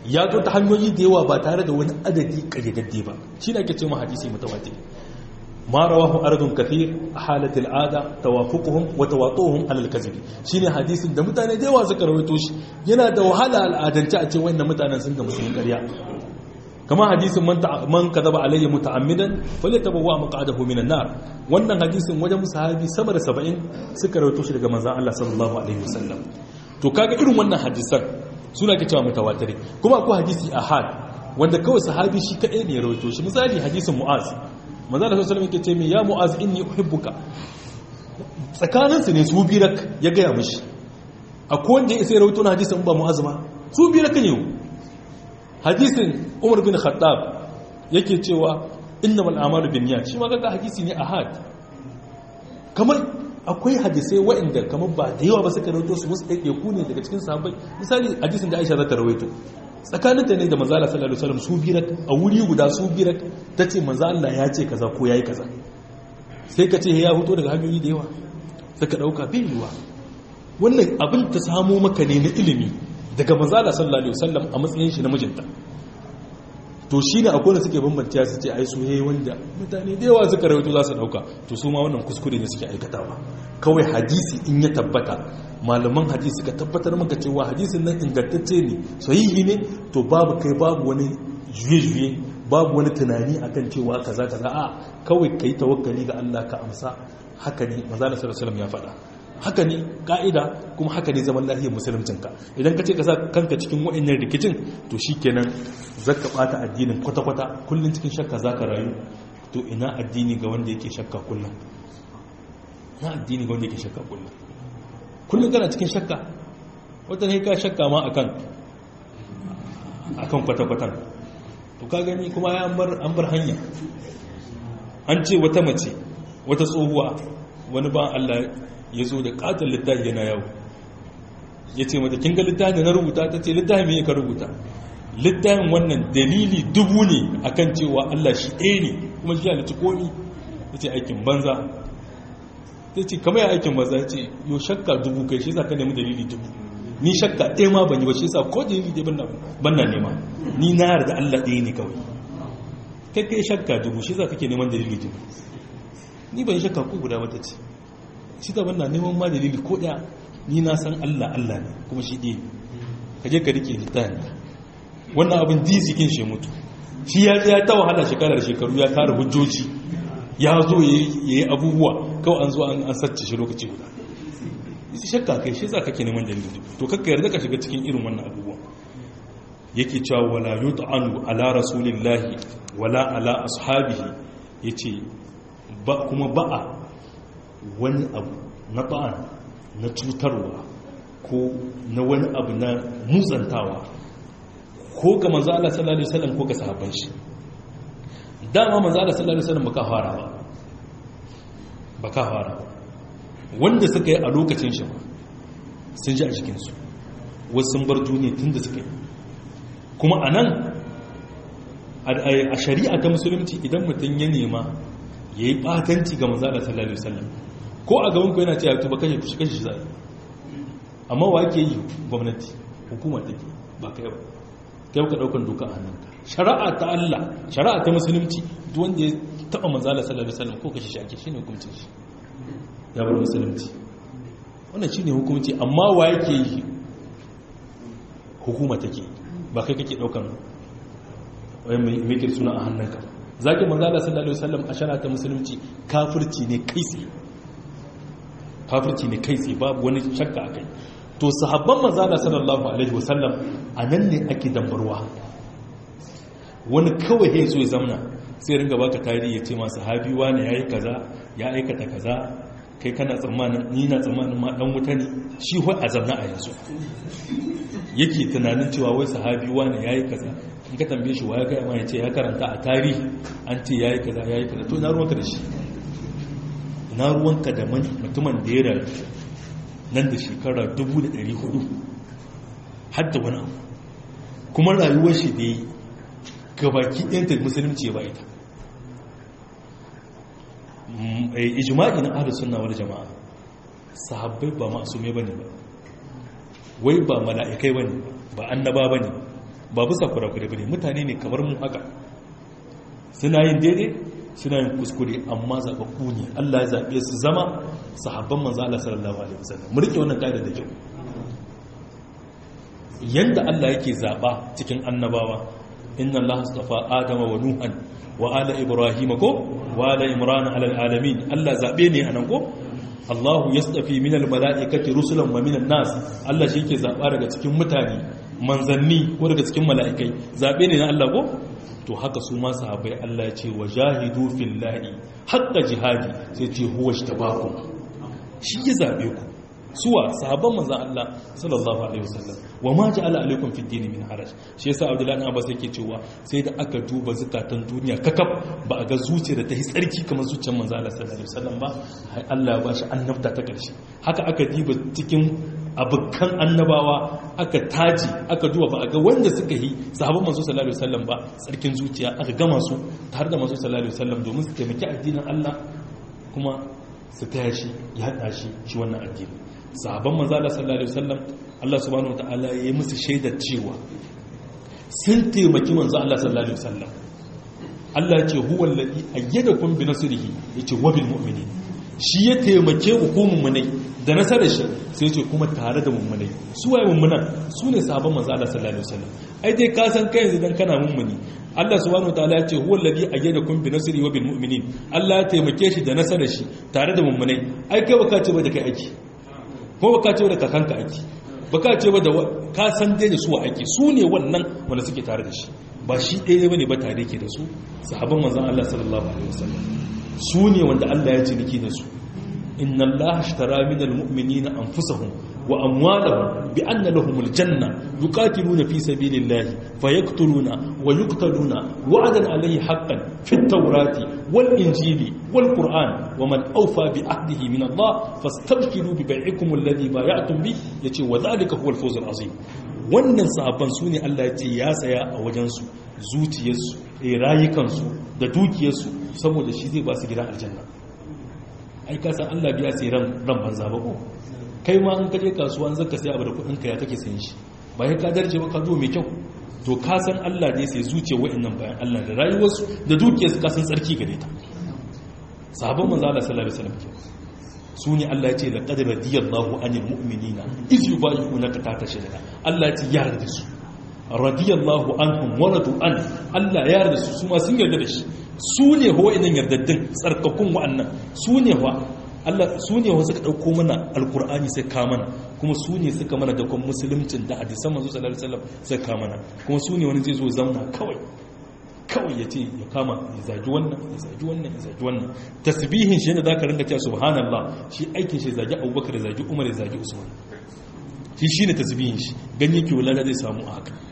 ya zo ta hanyoyi da yawa ba tare da wani adadi kayyadadde ba shi ne ake ce ma hadisi mutawatir ma rawahu ardun kathir halat al'ada tawafuquhum wa tawatuhum ala al-kadhib shine hadisin da mutane da yawa suka rawaito shi yana da wahala al'adance a ce wannan mutanen sun ga musulmin ƙarya kama hadisin man man kadaba alayya muta'ammidan falyatabawwa maq'adahu minan nar wannan hadisin wajen sahabi sama da 70 suka rawaito shi daga manzon Allah sallallahu alaihi wasallam to kaga irin wannan hadisan suna ke cewa mutawatiri kuma akwai hadisi ahad wanda kawai sahabi shi kadai ne ya rawaito shi misali hadisin mu'az manzo Allah sallallahu alaihi wasallam yake ce ya mu'az inni uhibbuka tsakanin su ne su birak ya gaya mishi akwai wanda ya sai rawaito na hadisin ba mu'az ba su birak ne hadisin Umar bin Khattab yake cewa innamal a'malu binniyat shi ma kaga hadisi ne ahad kamar akwai hadisai waɗanda kamar ba da yawa ba suka rawaito su wasu ɗaiɗaiku ne daga cikin sahabbai misali hadisin da Aisha za ta rawaito tsakanin ta ne da manzo Allah sallallahu alaihi wasallam su birak a wuri guda su birak tace manzo Allah ya ce kaza ko yayi kaza sai ka ce ya fito daga hanyoyi da yawa saka dauka bai yiwa wannan abin ta samo maka ne na ilimi daga manzo Allah sallallahu alaihi wasallam a matsayin shi na mijinta to shi ne akwai da suke bambanta su ce ai su yayi wanda mutane da yawa suka rawaito za su dauka to su ma wannan kuskure ne suke aikatawa kawai hadisi in ya tabbata malaman hadisi suka tabbatar maka cewa hadisin nan ingantacce ne sahihi ne to babu kai babu wani juye-juye babu wani tunani akan cewa kaza kaza a kawai kai tawakkali ga Allah ka amsa haka ne manzo Allah sallallahu alaihi ya faɗa haka ne ka'ida kuma haka ne zaman lafiyar musuluncinka idan ka ce ka sa kanka cikin wa'annan rikicin to shikenan zaka bata addinin kwata-kwata kullun cikin shakka zaka rayu to ina addini ga wanda yake shakka kullun ina addini ga wanda yake shakka kullun kullun kana cikin shakka wata ne ka shakka ma akan akan kwata-kwatan to ka gani kuma ya an bar hanya an ce wata mace wata tsohuwa wani ba Allah ya zo da katon littafi yana yawo ya ce mata kin ga littafi da na rubuta ta ce littafi mai ka rubuta littafin wannan dalili dubu ne akan cewa Allah shi ɗaya ne kuma shi halitta komi ya ce aikin banza ta ce kamar aikin banza ya ce yau shakka dubu kai shi za ka nemi dalili dubu ni shakka ɗaya ma ban yi ba shi sa ko dalili ɗaya ban na nema ni na yarda Allah ɗaya ne kawai kai kai shakka dubu shi za ka ke neman dalili dubu ni ban shakka ko guda wata ce shi ta banna neman ma dalili ko ɗaya ni na san Allah Allah ne kuma shi ɗaya ka je ka rike littafi wannan abin dizikin shi mutu shi ya ya ta wahala shekarar shekaru ya tara hujjoji ya zo ya yi abubuwa kawai an zo an sace shi lokaci guda isi shakka kai shi za ka ke neman dalili to kakka yarda ka shiga cikin irin wannan abubuwa yake cewa wala yut'anu ala rasulillahi wala ala ashabihi yace ba kuma ba'a wani abu na ba'an na cutarwa ko na wani abu na mutsantawa ko ga manzo Allah sallallahu alaihi wasallam ko ga sahabban shi dama manzo Allah sallallahu alaihi wasallam baka fara ba baka fara ba wanda suka yi a lokacin shi sun ji a cikin su wasu sun bar duniya tunda suka yi kuma anan a shari'a ta musulunci idan mutum ya nema yayi batanci ga manzo Allah sallallahu alaihi wasallam ko a gaban ku yana cewa to ba kashe ku kashe shi zai amma wa yake yi gwamnati hukuma take ba kai ba kai ka daukan doka a hannunka shari'a ta Allah shari'a ta musulunci duk wanda ya taba manzala sallallahu alaihi wasallam ko kashi shi ake shine hukuncin shi ya bar musulunci wannan shine hukunci amma wa yake yi hukuma take ba kai kake daukan wai mai ke suna a hannunka zaki manzala sallallahu alaihi wasallam a shari'a ta musulunci kafirci ne kai tsaye kafirci ne kai tsaye babu wani shakka akai to sahabban manzala sallallahu alaihi wasallam a nan ne ake dambarwa wani kawai ya zo ya zamna sai ringa baka tarihi ya ce ma sahabi wani yayi kaza ya aikata kaza kai kana tsammanin ni na tsammanin ma dan wuta ne shi wai a zamna a yanzu yake tunanin cewa wai sahabi wani yayi kaza in ka tambaye shi waya kai ma ya ce ya karanta a tarihi an ce yayi kaza yayi kaza to ina ruwanka da shi ina ruwanka da mutumin da ya rayu nan da shekara 1400 hadda wani abu kuma rayuwar shi da yi gabaki ɗanta musulunci ba ita ijima'i na ahlus sunna wal jama'a sahabbai ba masume bane ba wai ba mala'ikai bane ba annaba bane ba bisa kurakure bane mutane ne kamar mu haka suna yin daidai suna yin kuskure amma zababbu ne Allah ya zabe su zama sahabban manzo Allah sallallahu alaihi wasallam mu rike wannan kaida da kyau yanda Allah yake zaba cikin annabawa inna Allah astafa adama wa nuhan wa ala ibrahim ko wa ala imran ala alamin Allah zabe ne anan ko Allahu yastafi min almalaikati rusulan wa min nas Allah shi yake zaba daga cikin mutane manzanni ko daga cikin mala'ikai zabe ne na Allah ko to haka su ma sahabbai Allah ya ce wajahidu fillahi haqqa jihadi sai ce huwa ishtabakum shi ya zabe ku suwa sahabban manzan Allah sallallahu alaihi wasallam wa ma ja'ala alaikum fid din min haraj shi yasa Abdullahi ibn Abbas yake cewa sai da aka duba zakatan duniya kakab ba a ga zuciya da ta yi tsarki kamar zuciyar manzan Allah sallallahu alaihi wasallam ba Allah ya bashi annabta ta karshe haka aka diba cikin abukan annabawa aka taji aka duba ba a ga wanda suka yi sahabban manzo sallallahu alaihi wasallam ba tsarkin zuciya aka gama su tare da manzo sallallahu alaihi wasallam domin su taimaki addinin Allah kuma su taya shi ya hada shi shi wannan addini sahabban manzo Allah sallallahu alaihi wasallam Allah subhanahu wataala ya yi musu shaidar cewa sun taimaki manzo Allah sallallahu alaihi wasallam Allah ya ce huwa alladhi ayyadakum bi nasrihi yace wa bil mu'minin shi ya taimake hukumun munai da nasarar shi sai ce kuma tare da mummunai su waye mummunan su ne sahabban manzo Allah sallallahu alaihi wasallam ai dai ka san kai yanzu dan kana mummuni Allah subhanahu wataala ya ce huwa alladhi ayyadakum bi nasrihi wa bil mu'minin Allah ya taimake shi da nasarar shi tare da mummunai ai kai baka ce ba da kai aiki ko baka ce da kakanka aiki baka ce ba da ka san dai da su aiki su ne wannan wanda suke tare da shi ba shi ɗaya bane ba tare ke da su sahabban manzon Allah sallallahu alaihi wasallam su ne wanda Allah ya ciniki da su inna Allah ashtara min almu'minina anfusahum wa amwalahum bi anna lahum aljanna yuqatiluna fi sabilillahi fayaqtuluna wa yuqtaluna wa'dan alayhi haqqan fi at-taurati wal injili wal qur'an wa man awfa bi ahdihi min Allah fastabshiru bi bai'ikum alladhi bay'atum bi yace wa dhalika huwa al-fawz al-azim wannan sahabban su ne Allah ya ce ya tsaya a wajensu zuciyarsu rayukansu da dukiyarsu saboda shi zai ba su gidan aljanna ai ka san Allah biya sai ran ran banza ba ko kai ma in ka je kasuwa an zaka sai abu da kudin ka ya kake sayin shi ba ya ka darje ba ka zo mai kyau to ka san Allah ne sai zuciyar wa'annan bayan Allah da rayuwarsu da dukiyarsu ka san tsarki gare ta sahabban manzo Allah sallallahu alaihi wasallam su ne Allah ya ce laqad radiyallahu anil mu'minina iz yubayyi'unaka tahta shajara Allah ya ce ya yarda su radiyallahu anhum wa radu an Allah ya yarda su su ma sun yarda da shi su ne ho idan yardaddin tsarkakun wa'annan su ne wa Allah su ne wa suka dauko mana alqur'ani sai ka mana kuma su ne suka mana da kuma musuluncin da hadisan manzo sallallahu alaihi wasallam sai ka mana kuma su ne wani zai zo zamna kawai kawai ya ce ya kama ya zagi wannan ya zagi wannan ya zagi wannan tasbihin shi ne za ka ringa cewa subhanallah shi aikin shi zagi abubakar ya zagi umar ya zagi usman shi shi ne tasbihin shi ganye ke wulala zai samu a haka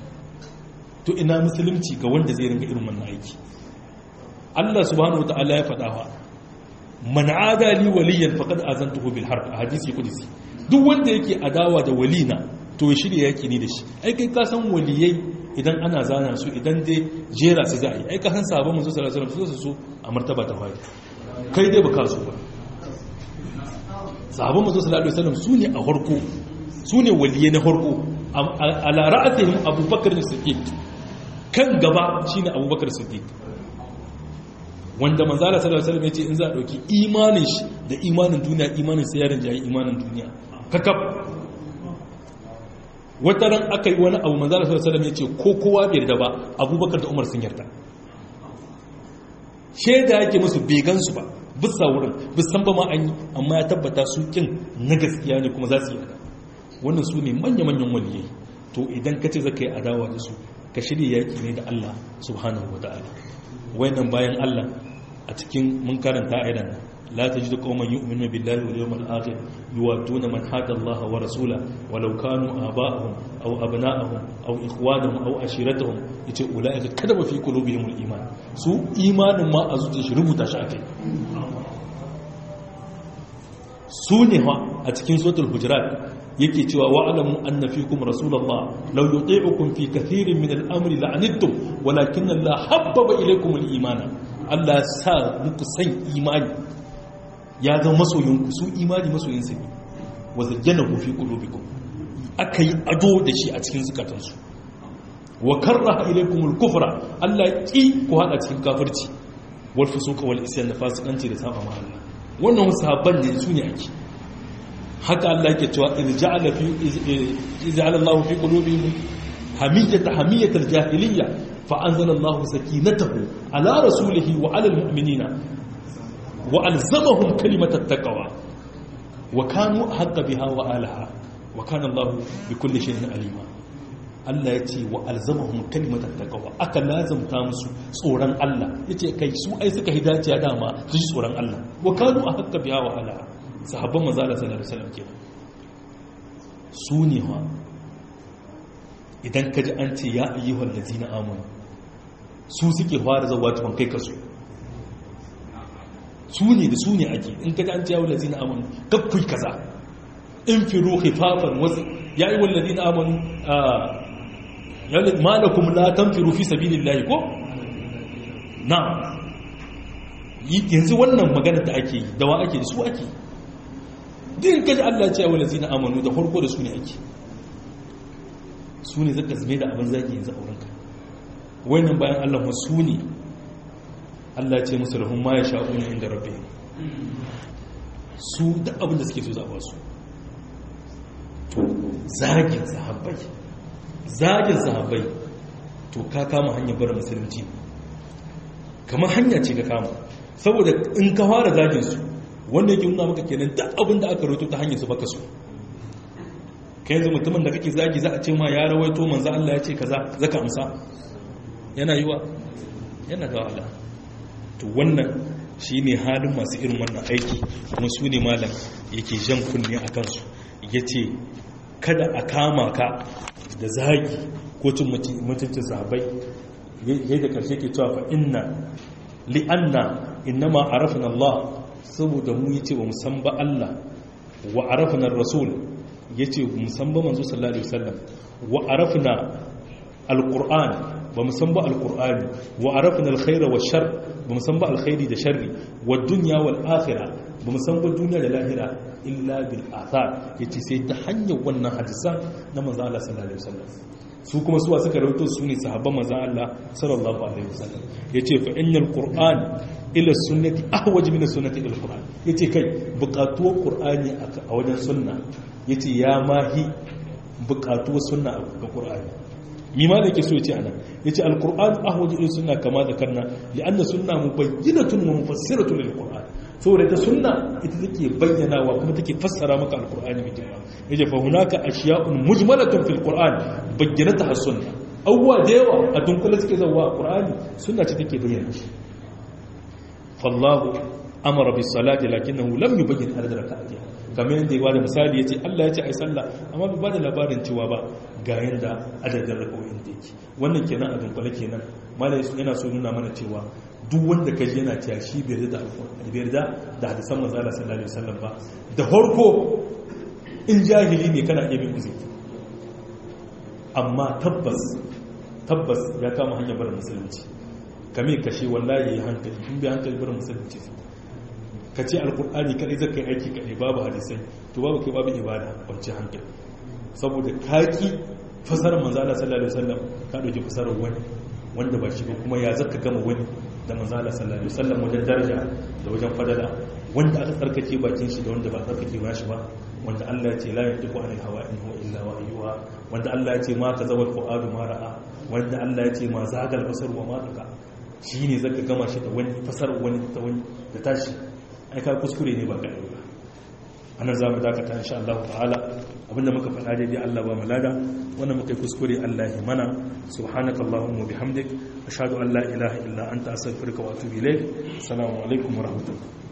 to ina musulunci ga wanda zai ringa irin wannan aiki Allah subhanahu wataala ya faɗa wa man adali waliyan faqad azantuhu bil harb a hadisi qudsi duk wanda yake adawa da walina to ya shirya yaki ne da shi ai kai ka san waliyai idan ana zana su idan dai jera su za a yi ai ka san sabon manzo sallallahu alaihi wasallam su a martaba ta fadi kai dai baka su ba sabon manzo sallallahu alaihi wasallam su ne a harko su ne waliyai na harko ala ra'atihim abubakar siddiq kan gaba shine abubakar siddiq wanda manzala sallallahu alaihi wasallam yace in za a dauki imanin shi da imanin duniya imanin sai yaron jayi imanin duniya kakab wata ran aka yi wani abu manzala sallallahu alaihi wasallam yace ko kowa bai yarda ba abubakar da umar sun yarda shaida yake musu bai gansu ba bisa wurin bisan ba ma an yi amma ya tabbata su kin na gaskiya ne kuma za su yarda wannan su ne manya-manyan waliyai to idan ka ce zaka yi adawa da su ka shirya yaki ne da Allah subhanahu wa ta'ala wayannan bayan Allah a cikin mun karanta ayatan nan la tajidu qauman yu'minuna billahi wal yawmil akhir yuwadduna man hada Allah wa rasula walau kanu aba'ahum aw abna'ahum aw ikhwanahum aw ashiratahum yace ulaika kadaba fi qulubihim al iman su imanin ma a zuciyar shi rubuta shi akai su ne a cikin suratul hujurat yake cewa wa'alamu anna fikum rasulullah law yuti'ukum fi kathirin min al-amri la'anittum walakinna Allah habbaba ilaykum al-imana Allah sa muku san imani ya zama masoyinku su imani masoyin sa ne wa zayyanahu fi qulubikum akai ado da shi a cikin zukatansu wa karraha ilaykumul kufra Allah ki ku hada cikin kafirci wal fusuqa wal isyan da fasikanci da saba ma Allah wannan wasu sahabban ne su ne ake haka Allah yake cewa in ja'ala fi ja'ala Allah fi qulubihim hamiyata hamiyatal jahiliyya fa anzala Allah sakinatahu ala rasulihi wa ala almu'minina wa alzamahum kalimatat taqwa wa kanu haqqa biha wa alaha wa kana Allah bi kulli shay'in alima Allah ya ce wa alzamahum kalimatat taqwa aka lazamta musu tsoron Allah yace kai su ai suka hidaciya dama su ji tsoron Allah wa kanu haqqa biha wa alaha sahabban manzo Allah sallallahu alaihi wasallam kenan su ne ha idan ka ji an ce ya ayyuhal ladina amanu su suke fara zawa tukun kai kasu su ne da su ne ake in ka ji an ce ya ladina amanu kakkui kaza in firu khifafan wasu ya ayyuhal ladina amanu ma lakum la tanfiru fi sabilillahi ko na'am yanzu wannan magana da ake yi da wa ake su ake din kaji Allah ya ce wa lazina amanu da farko da su ne ake su ne zaka zame da abin zaki yanzu a wurinka wannan bayan Allah ma su ne Allah ya ce musu lahum ma yasha'una inda rabbihim su da abin da suke so za ba su to zagin sahabbai zagin sahabbai to ka kama hanyar bar musulunci kamar hanya ce ka kama saboda in ka fara zagin su wanda yake nuna maka kenan duk abin da aka rawaito ta hanyar su baka so kai yanzu mutumin da kake zagi za a ce ma ya rawaito manzo Allah ya ce kaza zaka amsa yana yiwa yana da wahala to wannan shine halin masu irin wannan aiki kuma su ne malam yake jan kunne a kansu yace kada a kama ka da zagi ko cin mutuncin sahabbai yadda karshe ke cewa fa inna li'anna innama arafna Allah saboda mu yace ba san ba Allah wa arafna rasul yace mu san ba manzo sallallahu alaihi wasallam wa arafna alquran ba mu san ba alqurani wa arafna alkhaira wa shar ba mu san ba alkhairi da sharri wa dunya wal akhirah ba mu san ba duniya da lahira illa bil athar yace sai ta hanyar wannan hadisan na manzo Allah sallallahu alaihi wasallam su kuma suwa suka rawaito su ne sahabban manzo Allah sallallahu alaihi wasallam yace fa innal qur'an ila sunnati ahwaj min sunnati ila qur'an yace kai buƙatuwar qur'ani a wajen sunna yace ya mahi buƙatuwar sunna ga qur'ani mi ma da yake so yace anan yace alquran ahwaj ila sunna kama zakarna li anna sunna mubayyinatun wa mufassiratun lil qur'an saboda ta sunna ita take bayyanawa kuma take fassara maka alqur'ani mai girma yace fa hunaka ashiya'un mujmalatun fil qur'an bayyinataha sunna awwa da yawa a dunkule suke zawa qur'ani sunna ce take bayyana shi fallahu amara bis salati lakinnahu lam yubayyin adad rak'atiha kamar yadda ya bada misali yace Allah ya ce ai sallah amma bai bada labarin cewa ba ga yanda adadin rak'o'in da yake wannan kenan a dunkule kenan malai yana so nuna mana cewa duk wanda kaji yana cewa shi bai yarda da alƙur'ani bai yarda da hadisan manzo Allah sallallahu alaihi wasallam ba da farko in jahili ne kana iya bin uzuri amma tabbas tabbas ya kama hanyar bar musulunci kame kashe wallahi yayi hankali in bai hankali bar musulunci ka ce alƙur'ani kadai zaka yi aiki kadai babu hadisai to babu kai babu ibada wacce hankali saboda kaki fasarar manzo Allah sallallahu alaihi wasallam ka dauki fasarar wani wanda ba shi ba kuma ya zaka gama wani da manzala sallallahu alaihi wasallam wajen daraja da wajen fadala wanda aka tsarkake bakin shi da wanda ba tsarkake ba shi ba wanda Allah ya ce la yantiqu anil hawa in huwa illa wahyuha wanda Allah ya ce ma kazawal fuadu ma ra'a wanda Allah ya ce ma zagal basar wa ma tuka shine zaka gama shi da wani fasar wani ta wani da tashi ai ka kuskure ne ba ka ba anan za mu dakata insha Allah ta'ala abinda muka faɗa daidai Allah ba malada wannan muka yi kuskure Allah ya mana subhanaka allahumma bihamdik ashhadu an la ilaha illa anta astaghfiruka wa atubu ilayk assalamu alaikum wa rahmatullahi